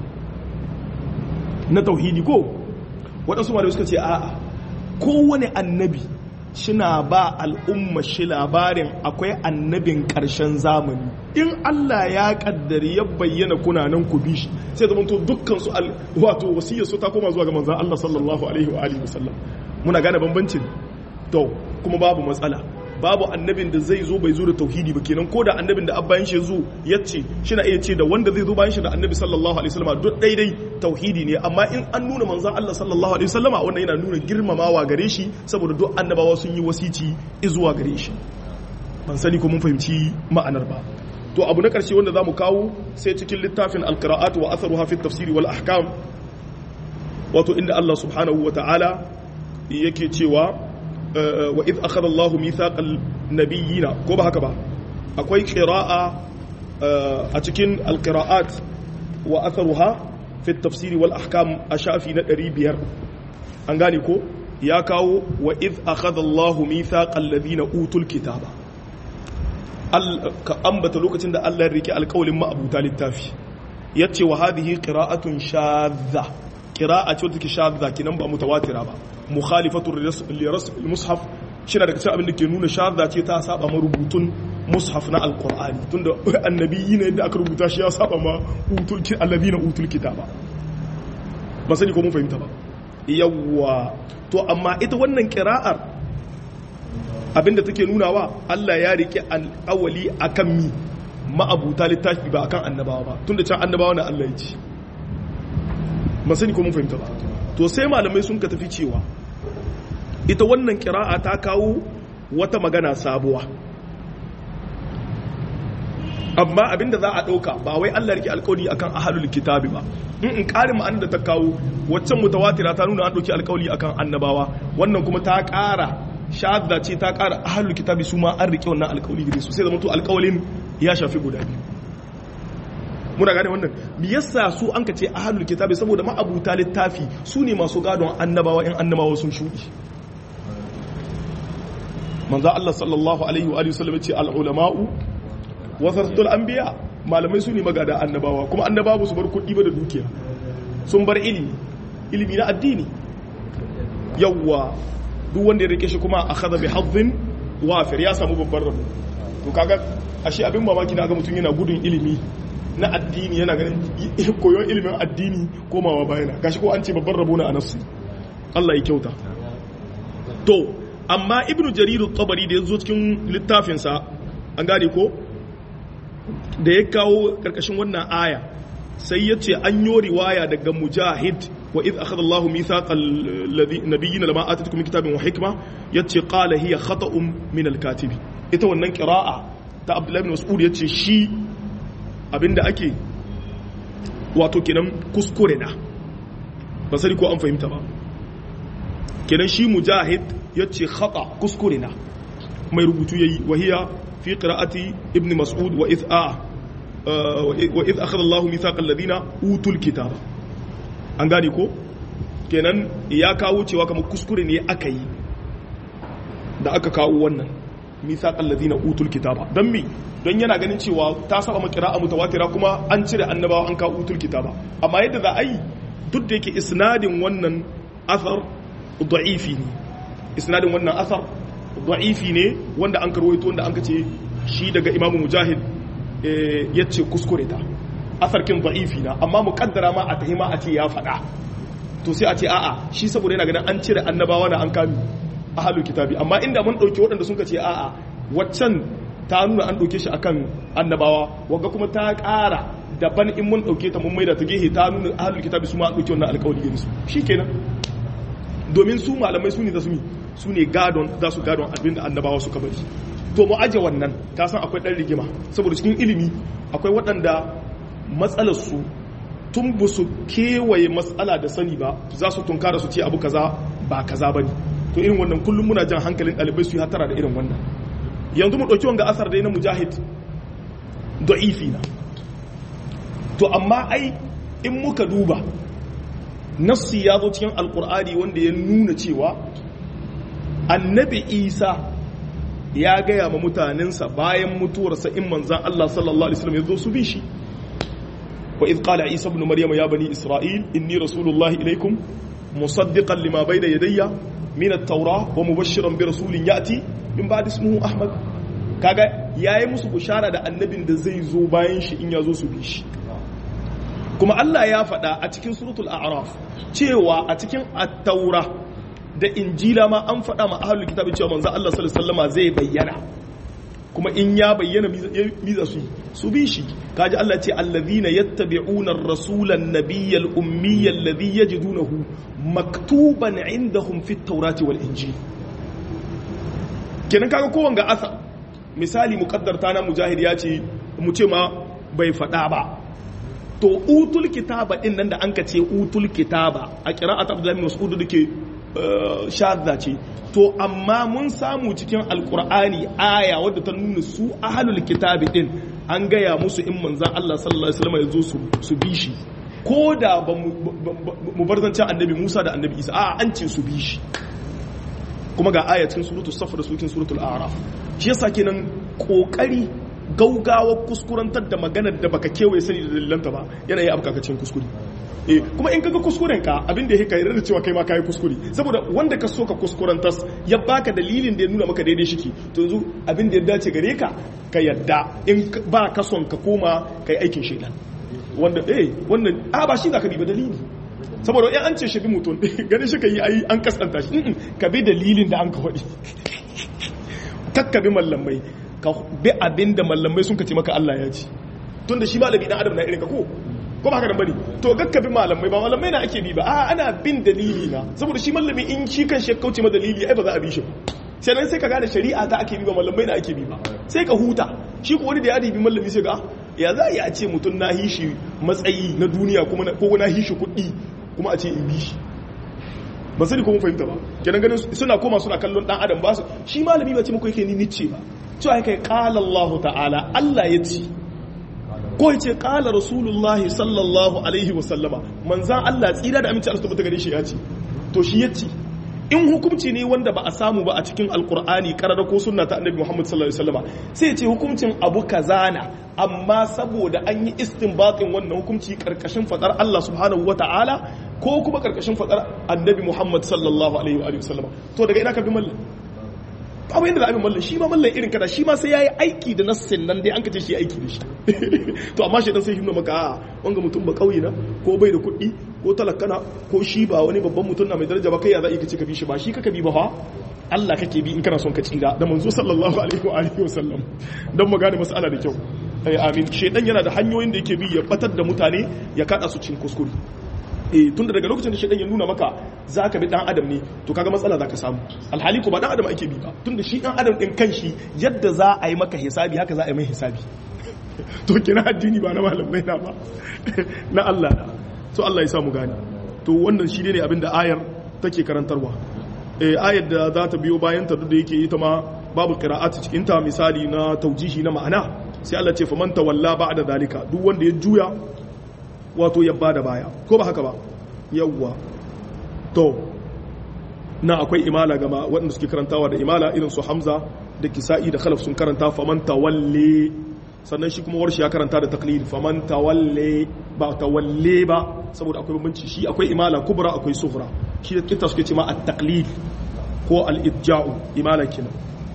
na tauhidi ko waɗansu malamai suka ce a'a kowane annabi shina ba al'umma shi labarin akwai annabin ƙarshen zamani in Allah ya kaddari ya bayyana kuna nan ku bi shi sai zama to dukkan su wato wasiyar su ta koma zuwa ga manzon Allah sallallahu alaihi wa alihi wasallam muna gane bambancin to kuma babu matsala babu annabin da zai zo bai zo da tauhidi ba kenan ko da annabin da abbayan shi zo ya ce shi na iya ce da wanda zai zo bayan shi da annabi sallallahu alaihi wasallam duk daidai tauhidi ne amma in an nuna manzon Allah sallallahu alaihi wasallama wannan yana nuna girmamawa gare shi saboda duk annabawa sun yi wasici zuwa gare shi ban sani ko mun fahimci ma'anar ba to abu na karshe wanda zamu kawo sai cikin littafin alqira'at wa atharuha fi tafsiri wal ahkam wato inda Allah subhanahu wa ta'ala yake cewa wa idh akhadha Allahu mithaqal nabiyina ko ba haka ba akwai qira'a a cikin alqira'at wa atharuha fi tafsiri wal ahkam a shafi na 500 an gane ko ya kawo wa idh akhadha Allahu mithaqal ladina utul kitaba ka ambata lokacin da Allah ya rike alƙawalin ma'abuta littafi yace wa hadhihi qira'atun shadha qira'a ce take shadha kinan ba mutawatira ba mukhalifatu liras mushaf shine daga cikin abin da ke nuna shadda ce ta saba ma rubutun mushaf na alqur'ani tunda annabiyi ne da aka rubuta shi ya saba ma utul alladina utul kitaba ba sani ko mun fahimta ba yawwa to amma ita wannan qira'ar abinda take nunawa Allah ya rike al'awali akan mi ma'abuta littafi ba akan annabawa ba tunda can annabawa na Allah ya ci ba sani ko mun fahimta ba to sai malamai sun ka tafi cewa ita wannan kira'a ta kawo wata magana sabuwa amma abinda za a ɗauka ba wai Allah rike alƙawari akan ahlul kitabi ba in in ƙarin ma'anar da ta kawo waccan mutawatira ta nuna an ɗauki alƙawari akan annabawa wannan kuma ta ƙara shadda ce ta ƙara ahlul kitabi su ma an rike wannan alƙawari gare su sai zama to alƙawarin ya shafi guda biyu muna gane wannan me yasa su an ka ce ahlul kitabi saboda ma'abuta littafi su ne masu gadon annabawa in annabawa sun shudi manzo Allah sallallahu alaihi wa alihi wasallam ce al ulama'u wasatul anbiya malamai su ne magada annabawa kuma annabawa su bar kuɗi ba da dukiya sun bar ilimi ilimi na addini yawwa duk wanda ya rike shi kuma akhadha bi hadhin wafir ya samu babban rabo to kaga ashe abin mamaki na ga mutum yana gudun ilimi na addini yana ganin koyon ilimin addini komawa bayana gashi ko an ce babban rabo na a nafsi Allah ya kyauta to amma ibnu jarir tabari da ya zo cikin littafinsa an gane ko da ya kawo karkashin wannan aya sai ya ce an yi riwaya daga mujahid wa idh akhadha Allahu mithaqal nabiyyin lama atatukum min kitabin wa hikma yace qala hiya khata'un min al-katibi ita wannan qira'a ta Abdullah ibn Mas'ud yace shi abinda ake wato kenan kuskure na ba sani ko an fahimta ba kenan shi mujahid yace khata kuskure na mai rubutu yayi wahiya fi qira'ati ibn mas'ud wa idh a wa idh akhadha Allahu mithaqal ladina utul kitaba an gane ko kenan ya kawo cewa kamar kuskure ne aka yi da aka kawo wannan mithaqal ladina utul kitaba dan mi don yana ganin cewa ta saba makira a mutawatira kuma an cire annabawa an kawo utul kitaba amma yadda za a yi duk da yake isnadin wannan athar da'ifi ne isnadin wannan athar da'ifi ne wanda an karwaito wanda an kace shi daga imamu mujahid ya ce kuskure ta athar kin da'ifi na amma muqaddara ma a tahima a ce ya faɗa to sai a ce a'a shi saboda yana ganin an cire annabawa da an kami ahlul kitabi amma inda mun dauki waɗanda sun ce a'a waccan ta nuna an dauke shi akan annabawa wanga kuma ta ƙara daban in mun dauke ta mun maida ta gehe ta nuna ahlul kitabi su ma an dauke wannan alƙawari gare su shikenan domin su malamai su ne za su su ne gadon za su gadon abin da annabawa suka bari to mu aje wannan ka san akwai ɗan rigima saboda cikin ilimi akwai waɗanda matsalarsu tun ba su kewaye matsala da sani ba za su tunkara su ce abu kaza ba kaza ba ne to irin wannan kullum muna jan hankalin ɗalibai su yi hatara da irin wannan yanzu mu ɗauki wanga asar dai na mujahid da'ifi na to amma ai in muka duba nassi ya zo cikin alkur'ani wanda ya nuna cewa annabi isa ya gaya ma mutanensa bayan mutuwarsa in manzan Allah sallallahu alaihi wasallam ya zo su bi shi wa idh qala isa ibn maryam ya bani isra'il inni rasulullahi ilaikum musaddiqan lima bayna yadayya min at-taura wa mubashshiran bi rasulin yati min ba'di ismihi ahmad kaga yayi musu bushara da annabin da zai zo bayan shi in ya zo su bi shi kuma Allah ya faɗa a cikin suratul a'raf cewa a cikin at-taura da injila ma an faɗa ma ahlul kitabi cewa manzo Allah sallallahu alaihi wasallama zai bayyana kuma in ya bayyana miza su su bi shi kaji Allah ce allazina yattabi'una ar-rasula an-nabiyya al-ummiyya alladhi yajidunahu maktuban indahum fit tawrati wal injil kenan kaga kowan ga asa misali muqaddarta na mujahid ya ce mu ce ma bai faɗa ba to utul kitaba din nan da an ka ce utul kitaba a qira'at abdullahi mas'ud dake shadda ce to amma mun samu cikin alkur'ani aya wadda ta nuna su ahalul kitabi din an gaya musu in manzan Allah sallallahu alaihi wasallam ya zo su bi shi ko da ba mu bar zancen annabi Musa da annabi Isa a an ce su bi shi kuma ga aya cikin suratul safar da cikin suratul a'raf shi yasa kenan kokari gaugawa kuskurantar da maganar da baka kewaye sani da dalilanta ba yana yi abkakacin kuskure eh kuma in kaga kuskuren ka abin da yake yarda da cewa kai ma kai kuskure saboda wanda ka so ka kuskurantas ya baka dalilin da ya nuna maka daidai shiki to yanzu abin da ya dace gare ka ka yadda in ba ka son ka koma kai aikin shaitan wanda eh wannan a ba shi zaka bi ba dalili saboda in an ce shi bi mutum ganin shi kai ai an kaskanta shi ka bi dalilin da an ka faɗi kakka bi mallamai ka bi abin da mallamai sun ka ce maka Allah ya ci tunda shi malami dan adam na irin ka ko ko ba haka nan bane to gakka bi malamai ba malamai na ake bi ba a ana bin dalili na saboda shi malami in shi kan shi kauce ma dalili ai ba za a bi shi sai nan sai ka gane shari'a ta ake bi ba malamai na ake bi ba sai ka huta shi ko wani da ya bi malami sai ga ya za a yi a ce mutum na hishi matsayi na duniya kuma ko na hishi kuɗi kuma a ce in bi shi ba sani ko mun fahimta ba kenan ganin suna koma suna kallon dan adam ba su shi malami ba ce muku yake ni nice ba cewa kai qala Allah ta'ala Allah ya ce ko ya ce ƙala rasulullahi sallallahu alaihi wasallama manzan Allah tsira da aminci Allah tabbata gare shi ya ce to shi ya ce in hukumci ne wanda ba a samu ba a cikin alkur'ani karara ko sunna ta annabi Muhammad sallallahu alaihi wasallama sai ya ce hukumcin abu kazana amma saboda an yi istinbatin wannan hukumci karkashin fadar Allah subhanahu wata'ala ko kuma karkashin fadar annabi Muhammad sallallahu alaihi wasallama to daga ina ka bi mallan babu yadda za a bi mallan shi ma mallan irin kada shi ma sai yayi aiki da nassin nan dai an kace shi aiki da shi to amma shi dan sai himma maka a wanga mutum ba kauye na ko bai da kuɗi ko talakana ko shi ba wani babban mutum na mai daraja ba kai ya za ka ce ka bi shi ba shi kaka bi ba fa Allah kake bi in kana son ka tsira da manzo sallallahu alaihi wa alihi wasallam dan mu gane mas'ala da kyau ai amin shedan yana da hanyoyin da yake bi ya batar da mutane ya kada su cin kuskure eh tunda daga lokacin da shedan ya nuna maka zaka bi dan adam ne to kaga matsala zaka samu alhali ko ba dan adam ake bi ba tunda shi dan adam din kanshi yadda za a yi maka hisabi haka za a yi mai hisabi to kina addini ba na malamai na ba na Allah na to Allah ya sa mu gane to wannan shi ne abinda ayar take karantarwa eh ayar da za ta biyo bayan ta duk da yake ita ma babu qira'at cikin ta misali na taujihi na ma'ana sai Allah ce faman tawalla ba'da dalika duk wanda ya juya wato ya bada baya ko ba haka ba yawwa to na akwai imala gama waɗanda suke karantawa da imala irin su hamza da kisa'i da khalaf sun karanta faman tawalle sannan shi kuma warshi ya karanta da taklid faman tawalle ba tawalle ba saboda akwai bambanci shi akwai imala kubra akwai sufra shi da kitta suke ce ma at-taqlid ko al-idja'u imala kenan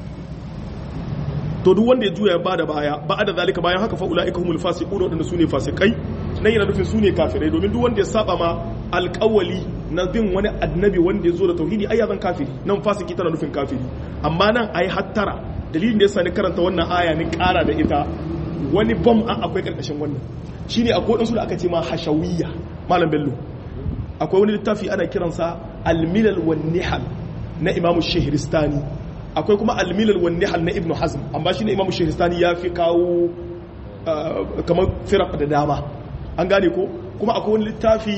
to duk wanda ya juya ba da baya ba da zalika bayan haka fa ulaika humul fasiqun wadanda sune fasikai nan yana nufin sune kafirai domin duk wanda ya saba ma alƙawali na bin wani annabi wanda ya zo da tauhidi ai ya zan kafiri nan fasiki tana nufin kafiri amma nan ai hattara dalilin da yasa ni karanta wannan aya ni kara da ita wani bom an akwai karkashin wannan shine akwai wadansu da aka ce ma hashawiyya malam bello akwai wani littafi ana kiransa al-milal wan nihal na imamu shahristani akwai kuma al-milal wan nihal na ibnu hazm amma shine imamu shahristani ya fi kawo kamar firaq da dama an gane ko kuma akwai wani littafi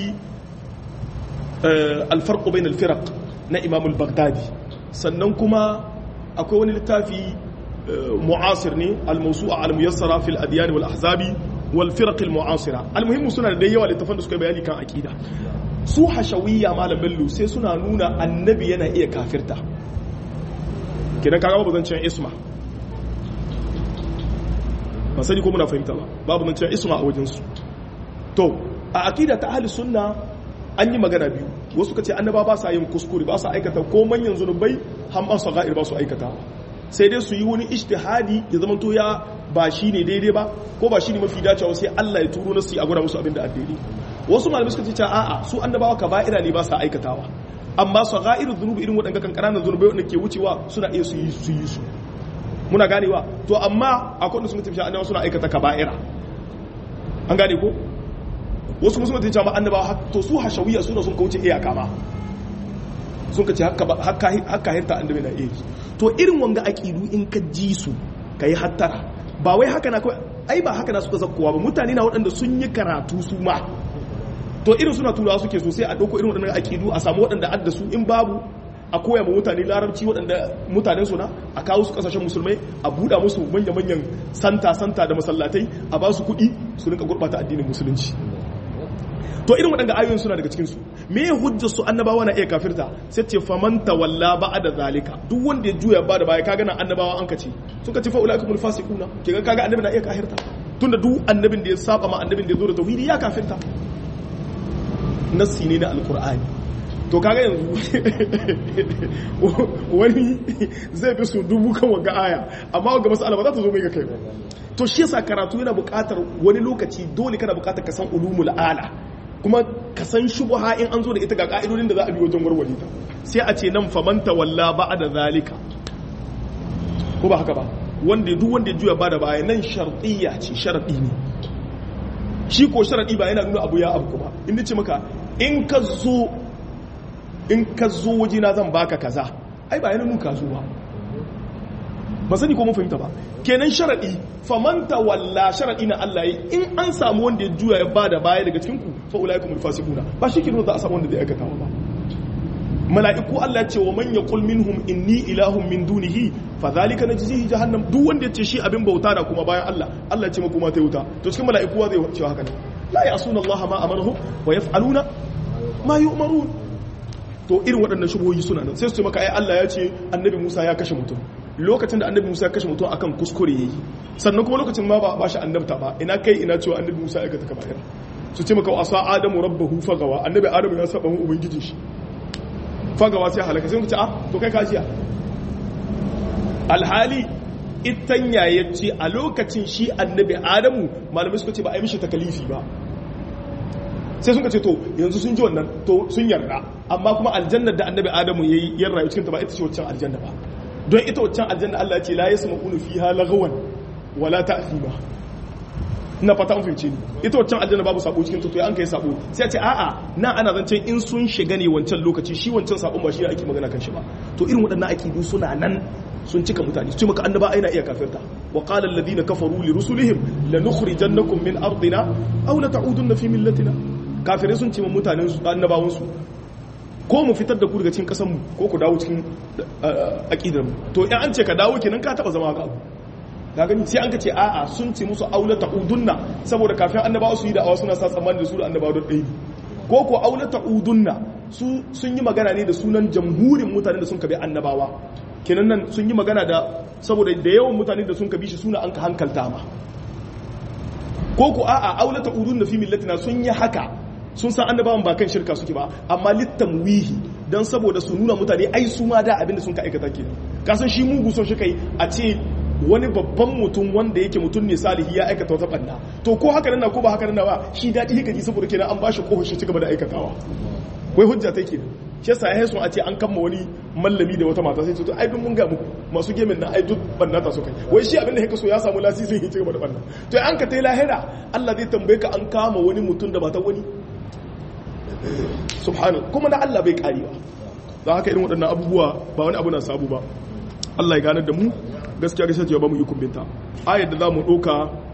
alfarko bain alfiraq na imam al-baghdadi sannan kuma akwai wani littafi mu'asir ne al-mawsu'a al-muyassara fil adyan wal ahzabi wal firaq al-mu'asira al-muhimmu suna da yawa littafan da suka bayani kan aqida su hashawiyya malam bello sai suna nuna annabi yana iya kafirta kidan kaga babu zancen isma ba sani ko muna fahimta ba babu zancen isma a wajen su to a aqida ta ahli sunna an yi magana biyu wasu ka ce annaba ba sa yin kuskure ba sa aikata ko manyan zunubai hamman saga'ir ba su aikata sai dai su yi wani ijtihadi ya zama to ya ba shi ne daidai ba ko ba shi ne mafi dacewa sai Allah ya turo nasu a gwada musu abin da addini wasu malamai suka ce a'a su annabawa kaba'ira ne ba sa aikatawa amma saga'ir zunubi irin waɗanda kan ƙananan zunubai wanda ke wucewa suna iya su yi su yi su muna ganewa to amma akwai wanda sun tafi annabawa suna aikata kaba'ira an gane ko wasu musulman ta jama'a annabawa to su hashawiyya suna sun kauce iyaka ma sun ka ce haka hirta annabi na iya to irin wanga aqidu in ka ji su kai hattara ba wai haka na kawai ai ba haka na suka zakkowa ba mutane na waɗanda sun yi karatu su ma to irin suna turawa suke so sai a ɗauko irin waɗannan aqidu a samu waɗanda adda su in babu a koya ma mutane larabci waɗanda mutanen su na a kawo su ƙasashen musulmai a buɗa musu manya-manyan santa-santa da masallatai a ba su kuɗi su rinka gurɓata addinin musulunci to irin waɗanda ayoyin suna daga cikinsu me ya hujjar su annabawa na iya kafirta sai ce famanta walla ba da zalika duk wanda ya juya ba da baya kaga nan annabawa an kace sun kace fa ulaikum alfasiquna ke ga kaga annabi na iya kafirta tunda duk annabin da ya saba ma annabin da ya zo da tauhidi ya kafirta nassi ne na alqur'ani to kaga yanzu wani zai bi su dubu kan waga aya amma ga mas'ala ba za ta zo mai ga kai ba to shi yasa karatu yana buƙatar wani lokaci dole kana buƙatar ka san ulumul ala kuma ka san shubha in an zo da ita ga ka'idodin da za a bi wajen warware ta sai a ce nan famanta walla da zalika ko ba haka ba wanda duk wanda ya juya ba da baya nan shartiyya ce sharadi ne shi ko sharadi ba yana nuna abu ya abu ba in ce maka in ka zo in ka zo wajena zan baka kaza ai ba yana nuna ka zo ba ba sani ko mun fahimta ba kenan sharadi famanta walla sharadi na Allah yi in an samu wanda ya juya ya bada baya daga cikin ku fa ulaikum alfasiquna ba shi kenan za a samu wanda zai aikata ba mala'iku Allah ya ce wa man yaqul minhum inni ilahun min dunihi fa zalika najzihi jahannam duk wanda ya ce shi abin bauta da kuma bayan Allah Allah ya ce kuma ta wuta to cikin mala'iku zai ce haka ne la ya'suna Allah ma amaruhu wa yaf'aluna ma yu'marun to irin waɗannan shubuhoyi suna nan sai su ce maka ai Allah ya ce annabi Musa ya kashe mutum lokacin da annabi Musa ya kashe mutum akan kuskure yayi sannan kuma lokacin ma ba ba shi annabta ba ina kai ina cewa annabi Musa ya aikata kaba'ira su ce maka asa adamu rabbahu fagawa annabi adamu ya saba mu ubangijin shi fagawa sai halaka sai mu ce ah to kai kajiya alhali itanya yace a lokacin shi annabi adamu malamai suka ce ba a yi mishi takalifi ba sai sun ce to yanzu sun ji wannan to sun yarda amma kuma aljannar da annabi adamu ya yi yan rayu cikinta ba ita ce waccan aljanna ba don ita waccan aljanna Allah ce la yasma'una fiha lagawan wala ta'thima ina fata an fahimce ni ita waccan aljanna babu sabo cikin ta to an kai sabo sai a ce a'a na ana zancen in sun shiga ne wancan lokaci shi wancan sabon ba shi ake magana kan shi ba to irin waɗannan akidu suna nan sun cika mutane su ce maka annaba aina iya kafirta wa qala alladhina kafaru li rusulihim lanukhrijannakum min ardina aw la ta'udunna fi millatina kafirai sun ce ma mutanen su annabawan su ko mu fitar da ku daga cikin kasan mu ko ku dawo cikin aqidar mu to in an ce ka dawo kenan ka taba zama ga abu ka gani sai an ka ce a'a sun ce musu aula ta'udunna saboda kafin annabawa su yi da'awa suna sa tsammani da su da annabawa don ɗaya ko ko aula ta'udunna su sun yi magana ne da sunan jamhurin mutanen da sun kabi annabawa kenan nan sun yi magana da saboda da yawan mutane da sun kabi shi suna an ka hankalta ma ko ko a'a aula ta'udunna fi millatina sun yi haka sun san annabawan ba kan shirka suke ba amma littamwihi dan saboda su nuna mutane ai su ma da abinda sun ka aikata kenan kasan shi mugu son shi kai a ce wani babban mutum wanda yake mutum ne salihi ya aikata wata banna to ko haka nan ko ba haka nan ba shi daɗi yake ji saboda kenan an bashi kohon shi ci gaba da aikatawa wai hujja take shi yasa ya sun a ce an kama wani mallami da wata mata sai ce to ai duk mun ga muku masu gemin na ai duk bannata su kai wai shi abin da yake so ya samu lasisin ya ci gaba da banna to an ka tai lahira Allah zai tambaye ka an kama wani mutum da matan wani subhanahu kuma na Allah bai karewa don haka irin waɗannan abubuwa ba wani abu na sabu ba Allah ya ganar da mu gaskiya gaskiya ce ba mu yi kumbinta ayar da za mu ɗauka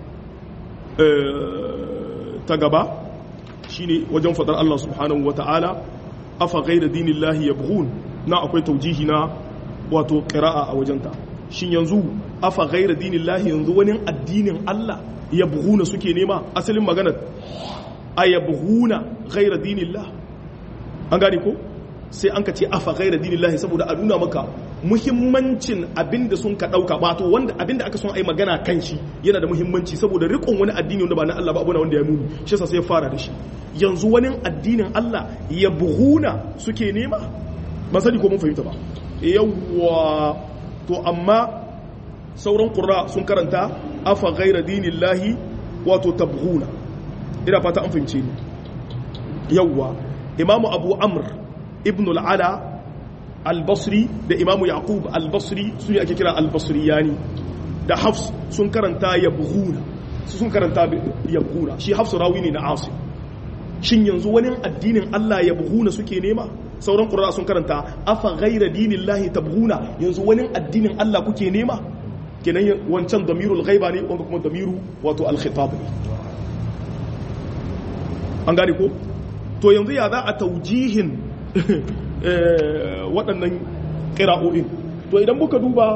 ta gaba shine wajen faɗar Allah subhanahu wata'ala afa ghayra dinillahi yabghun na akwai taujihi na wato qira'a a wajenta shin yanzu afa ghayra dinillahi yanzu wani addinin Allah yabghuna suke nema asalin maganar ayabghuna ghayra dinillah an gane ko sai an ka ce afa ghayra dinillahi saboda a nuna maka muhimmancin abinda sun ka dauka wato wanda abinda aka son ai magana kan shi yana da muhimmanci saboda rikon wani addini wanda ba na Allah ba abu wanda ya muni shi yasa sai ya fara da shi yanzu wani addinin Allah ya buhuna suke nema ba sani ko mun fahimta ba yawwa to amma sauran qurra sun karanta afa ghayra dinillahi wato tabghuna ina fata an fahimce ni yawwa imamu abu amr ibn al-ala al-basri da imamu yaqub al-basri su ne ake kira al-basriyani da hafs sun karanta yabghuna su sun karanta yabghuna shi hafs rawi ne na asim shin yanzu wani addinin Allah yabghuna suke nema sauran qurra sun karanta afa ghayra dinillahi tabghuna yanzu wani addinin Allah kuke nema kenan wancan damirul ghaiba ne wanda kuma damiru wato al-khitab ne an gane ko to yanzu ya za a taujihin waɗannan ƙira'o'in to idan muka duba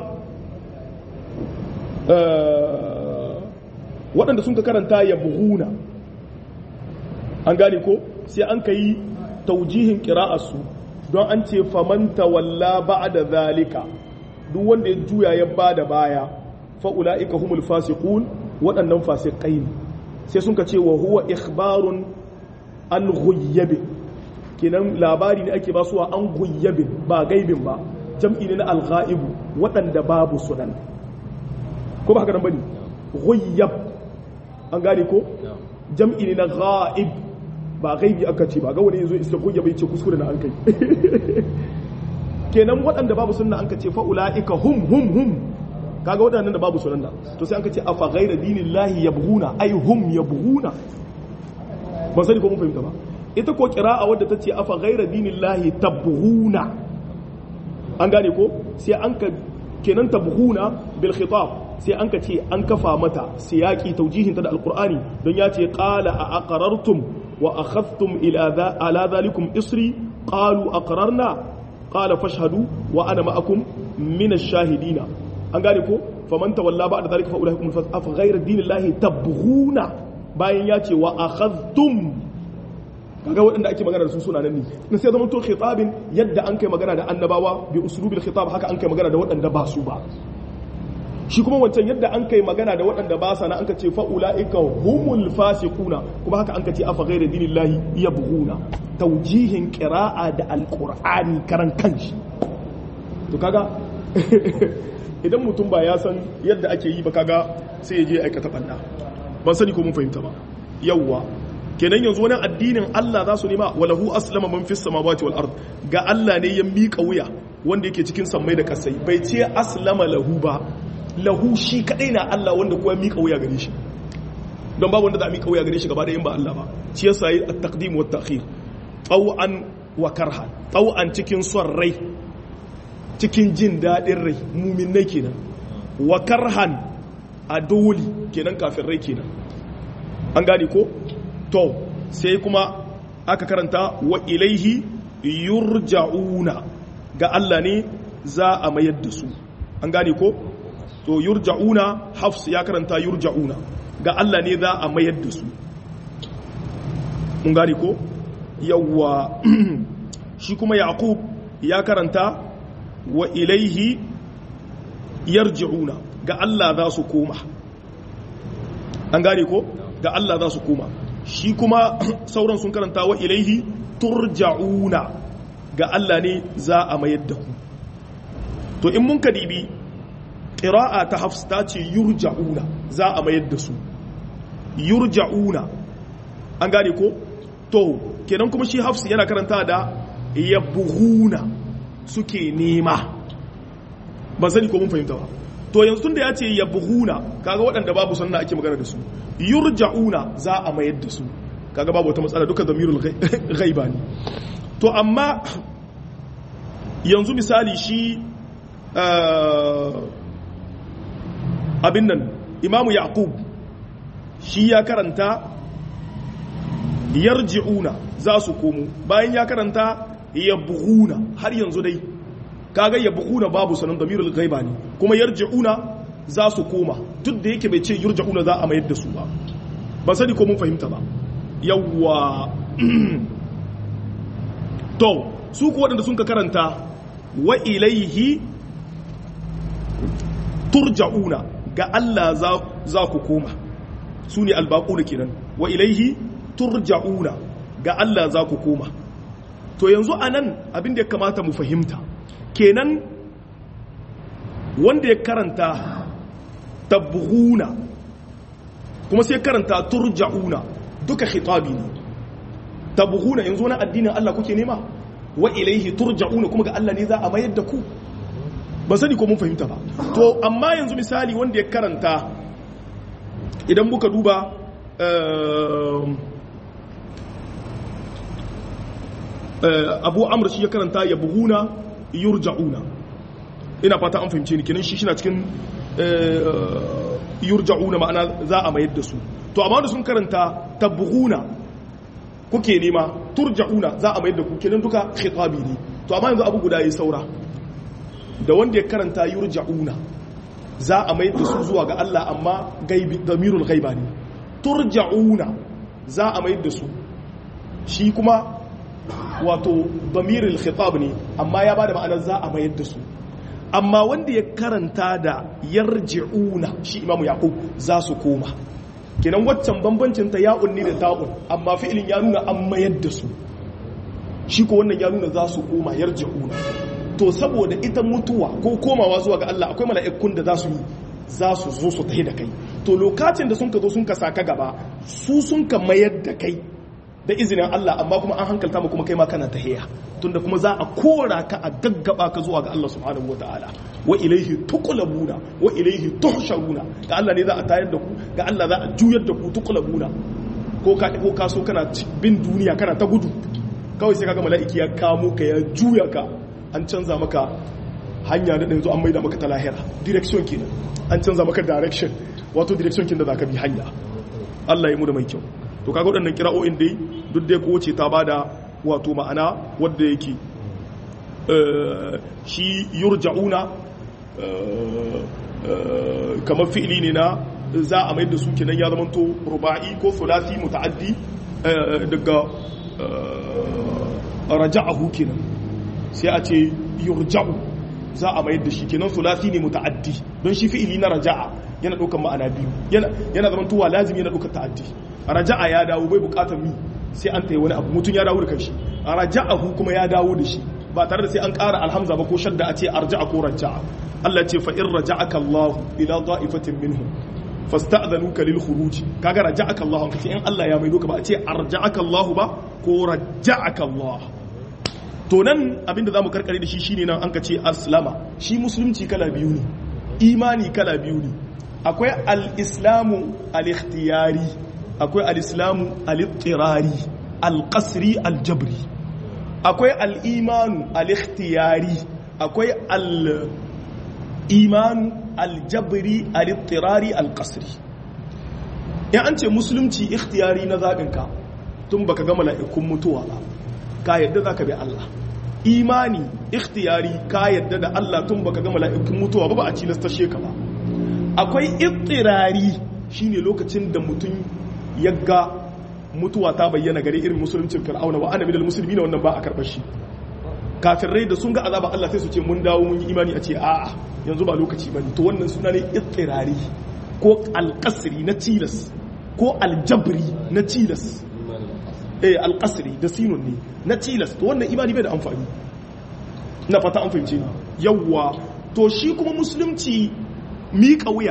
waɗanda sun ka karanta ya buhuna an gane ko sai an ka yi taujihin ƙira'arsu don an ce famanta walla ba da zalika duk wanda ya juya ya ba da baya fa'ula'ika humul fasiqun waɗannan fasikai ne sai sun ka ce wa huwa ikhbarun an ghuyyabe kenan labari ne ake basuwa an ghuyyabe ba gaibin ba jam'i ne na alghaibu waɗanda babu sunan ko ba haka nan bane ghuyyab an gane ko jam'i ne na ghaib ba gaibi aka ce ba ga wani yazo iska ghuyyabe ce kuskure na an kai kenan waɗanda babu sunna an ka ce fa ulaika hum hum hum kaga waɗannan da babu sunan da to sai an ka ce afa ghayra dinillahi yabghuna ay hum yabghuna ba sani ko mun fahimta ba ita ko kira'a wadda ta ce afa ghaira dinillahi tabghuna an gane ko sai an ka kenan tabghuna bil khitab sai an ka ce an kafa mata siyaki taujihin ta da alqur'ani don ya ce qala a aqrartum wa akhadhtum ila ala dhalikum isri qalu aqrarna qala fashhadu wa ana ma'akum min ash-shahidina an gane ko faman tawalla ba'da dhalika fa ulaikum afa ghaira dinillahi tabghuna bayan ya ce wa akhadhtum kaga waɗanda ake magana da su suna nan ne na sai zama to khitabin yadda an kai magana da annabawa bi uslubil khitab haka an kai magana da waɗanda ba su ba shi kuma wancan yadda an kai magana da waɗanda ba sa na an ka ce fa ulaika humul fasiquna kuma haka an ka ce afa ghayra dinillahi yabghuna tawjihin qira'a da alqur'ani karan kanshi to kaga idan mutum ba ya san yadda ake yi ba kaga sai ya je aikata banda ban sani ko mun fahimta ba yawwa kenan yanzu wani addinin Allah za su nema walahu aslama man fis samawati wal ard ga Allah ne ya miƙa wuya wanda yake cikin sammai da kasai bai ce aslama lahu ba lahu shi kadai na Allah wanda kuwa miƙa wuya gare shi don babu wanda za a miƙa wuya gare shi gaba ɗayan ba Allah ba shi yasa yi at-taqdim wa at-ta'khir taw'an wa karhan taw'an cikin son rai cikin jin daɗin rai muminai kenan wa karhan a dole kenan kafin rai kenan an gane ko to sai kuma aka karanta wa ilaihi yurja'una ga Allah ne za a mayar da su an gane ko to yurja'una hafs ya karanta yurja'una ga Allah ne za a mayar da su mun gane ko yawwa shi kuma yaqub ya karanta wa ilaihi yarji'una ga Allah za su koma an gane ko ga Allah za su koma shi kuma sauran sun karanta wa ilaihi turja'una ga Allah ne za a mayar da ku to in mun kadibi qira'a ta hafs ta ce yurja'una za a mayar da su yurja'una an gane ko to kenan kuma shi hafsi yana karanta da yabghuna suke nema ba sani ko mun fahimta ba to yanzu da ya ce yabghuna kaga waɗanda babu sannan ake magana da su yurja'una za a mayar da su kaga babu wata matsala duka zamirul ghaiba ne to amma yanzu misali shi abin nan imamu yaqub shi ya karanta yarji'una za su komo bayan ya karanta yabghuna har yanzu dai kaga yabghuna babu sanan damirul ghaiba ne kuma yarji'una za su koma duk da yake bai ce yurja'una za a mayar da su ba ba sani ko mun fahimta ba yawwa to su ku waɗanda sun ka karanta wa ilaihi turja'una ga Allah za ku koma su ne albaƙuna kenan wa ilaihi turja'una ga Allah za ku koma to yanzu a nan abin da ya kamata mu fahimta kenan wanda ya karanta tabbuhuna kuma sai karanta turja'una duka khitabi ne tabbuhuna yanzu wani addinin Allah kuke nema wa ilaihi turja'una kuma ga Allah ne za a mayar da ku ba sani ko mun fahimta ba to amma yanzu misali wanda ya karanta idan muka duba abu amur shi ya karanta ya buhuna yurja'una ina fata an fahimce ni kenan shi shina cikin yurja'una ma'ana za a mayar da su to amma da sun karanta tabbuhuna kuke nema turja'una za a mayar da ku kenan duka khitabi ne to amma yanzu abu guda yi saura da wanda ya karanta yurja'una za a mayar da su zuwa ga Allah amma gaibi damirul ghaiba ne turja'una za a mayar da su shi kuma wato damirul khitab ne amma ya bada ma'anar za a mayar da su amma wanda ya karanta da yarji'una shi imamu yaqub za su koma kenan waccan bambancin ta ya'un ne da ta'un amma fi'ilin ya nuna an mayar da su shi ko wannan ya nuna za su koma yarji'una to saboda ita mutuwa ko komawa zuwa ga Allah akwai mala'ikun da za su yi za su zo su tahi da kai to lokacin da sun ka zo sun ka saka gaba su sun ka mayar da kai da izinin Allah amma kuma an hankalta mu kuma kai ma kana tahiya tunda kuma za a kora ka a gaggaba ka zuwa ga Allah subhanahu wataala wa ilaihi tuqlabuna wa ilaihi tuhsharuna ga Allah ne za a tayar da ku ga Allah za a juyar da ku tuqlabuna ko ka ko ka so kana bin duniya kana ta gudu kawai sai kaga mala'iki ya kamo ka ya juya ka an canza maka hanya da yanzu an maida maka ta lahira direction kenan an canza maka direction wato direction kin da zaka bi hanya Allah ya mu da mai kyau to kaga waɗannan kira'o'in dai duk dai ko ce ta bada wato ma'ana wadda yake shi yurja'una kamar fi'ili ne na za a mai da su kenan ya zamanto ruba'i ko sulasi muta'addi daga raja'ahu kenan sai a ce yurja'u za a mayar da shi kenan sulasi ne muta'addi don shi fi'ili na raja'a yana ɗaukar ma'ana biyu yana zaman tuwa lazimi yana ɗaukar ta'addi raja'a ya dawo bai buƙatar mi sai an tayi wani abu mutum ya dawo da kanshi raja'ahu kuma ya dawo da shi ba tare da sai an ƙara alhamza ba ko shadda a ce arja'a ko raja'a Allah ce fa in raja'aka Allah ila da'ifatin minhum fasta'dhanuka lil khuruj kaga raja'aka Allah an kace in Allah ya maido ka ba a ce arja'aka Allah ba ko raja'aka Allah to nan abinda zamu karkare da shi shine nan an kace aslama shi musulunci kala biyu ne imani kala biyu ne akwai al-islamu al-ikhtiyari akwai al-islamu al-ittirari al-qasri al-jabri akwai al-imanu al-ikhtiyari akwai al-imanu al-jabri al-ittirari al-qasri in an ce musulunci ikhtiyari na zaɓinka tun baka ga mala'ikun mutuwa ba ka yadda za ka bi Allah imani ikhtiyari ka yadda da Allah tun baka ga mala'ikun mutuwa ba ba a cilasta sheka ba akwai ittirari shine lokacin da mutum ya ga mutuwa ta bayyana gare irin musuluncin fir'auna wa annabi da musulmi na wannan ba a karɓar shi kafirai da sun ga azaba Allah sai su ce mun dawo mun yi imani a ce a'a yanzu ba lokaci bane to wannan suna ne ittirari ko alqasri na tilas ko aljabri na tilas eh alqasri da sinun ne na tilas to wannan imani bai da amfani na fata an fahimce ni yawwa to shi kuma musulunci miƙa wuya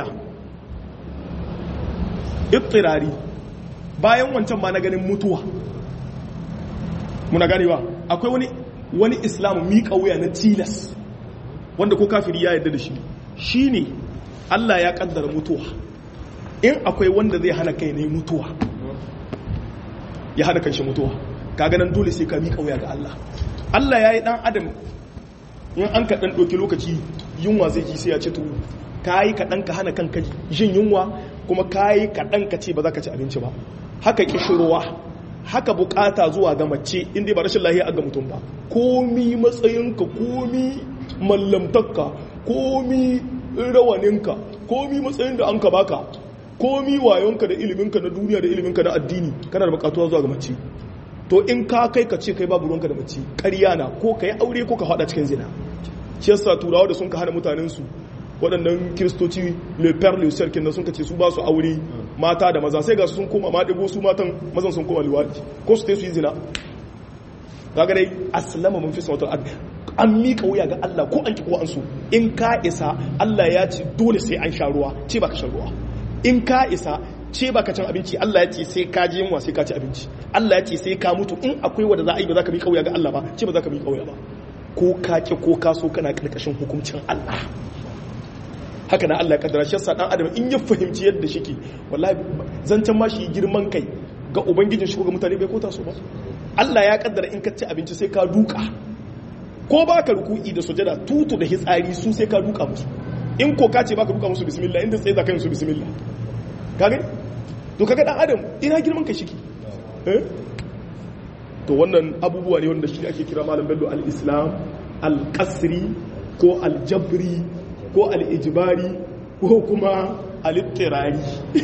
ittirari bayan wancan ma na ganin mutuwa muna ganewa akwai wani wani islamu miƙa wuya na tilas wanda ko kafiri ya yarda da shi shine Allah ya kaddara mutuwa in akwai wanda zai hana kai ne mutuwa ya hana kanshi mutuwa kaga nan dole sai ka miƙa wuya ga Allah Allah ya yi dan adam in an ka dan ɗauki lokaci yunwa zai ji sai ya ci tuwo ka yi kaɗan ka hana kanka jin yunwa kuma ka yi kaɗan ka ce ba za ka ci abinci ba haka kishirwa haka bukata zuwa ga mace inda ba rashin lahiya ga mutum ba komi matsayinka komi mallamtakka komi rawaninka komi matsayin da an ka baka komi wayonka da iliminka na duniya da iliminka na addini kana da bukatuwa zuwa ga mace to in ka kai ka ce kai babu ruwanka da mace ƙarya na ko ka yi aure ko ka faɗa cikin zina shi yasa turawa da sun ka hana mutanen su waɗannan kiristoci le père le sœur kenan sun ka ce su ba su aure mata da maza sai ga su sun koma ma ɗigo su matan mazan sun koma liwaɗi ko su su yi zina kaga dai aslama mun fi sautar adda an miƙa wuya ga Allah ko an ki ko an so in ka isa Allah ya ce dole sai an sha ruwa ce ba ka sha ruwa in ka isa ce ba ka cin abinci Allah ya ce sai ka ji yunwa sai ka ci abinci Allah ya ce sai ka mutu in akwai wanda za a yi ba za ka miƙa wuya ga Allah ba ce ba za ka miƙa wuya ba ko ka ki ko ka so kana karkashin hukuncin Allah haka na Allah ya kaddara shi yasa dan adam in ya fahimci yadda shike wallahi zancen ma shi girman kai ga ubangijin shi ko ga mutane bai kota su ba Allah ya kaddara in ka ci abinci sai ka duka ko ba ka ruku'i da sujada tutu da hitsari su sai ka duka musu in ko ka ce ba ka duka musu bismillah inda tsaye za ka yi musu bismillah kage to kaga dan adam ina girman kai shike eh to wannan abubuwa ne wanda shi ake kira malam bello al-islam al-qasri ko al-jabri ko al-ijbari ko kuma al-ittirari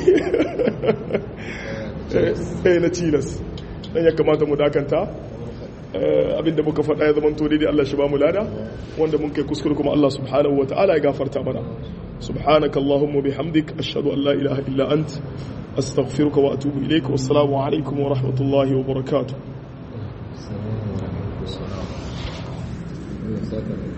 eh na tilas dan ya kamata mu dakanta abinda muka faɗa ya zamanto daidai Allah shi ba mu lada wanda mun kai kuskure kuma Allah subhanahu wa ta'ala ya gafarta mana subhanaka allahumma bihamdik ashhadu an la ilaha illa ant astaghfiruka wa atubu ilayka wassalamu alaikum wa rahmatullahi wa barakatuh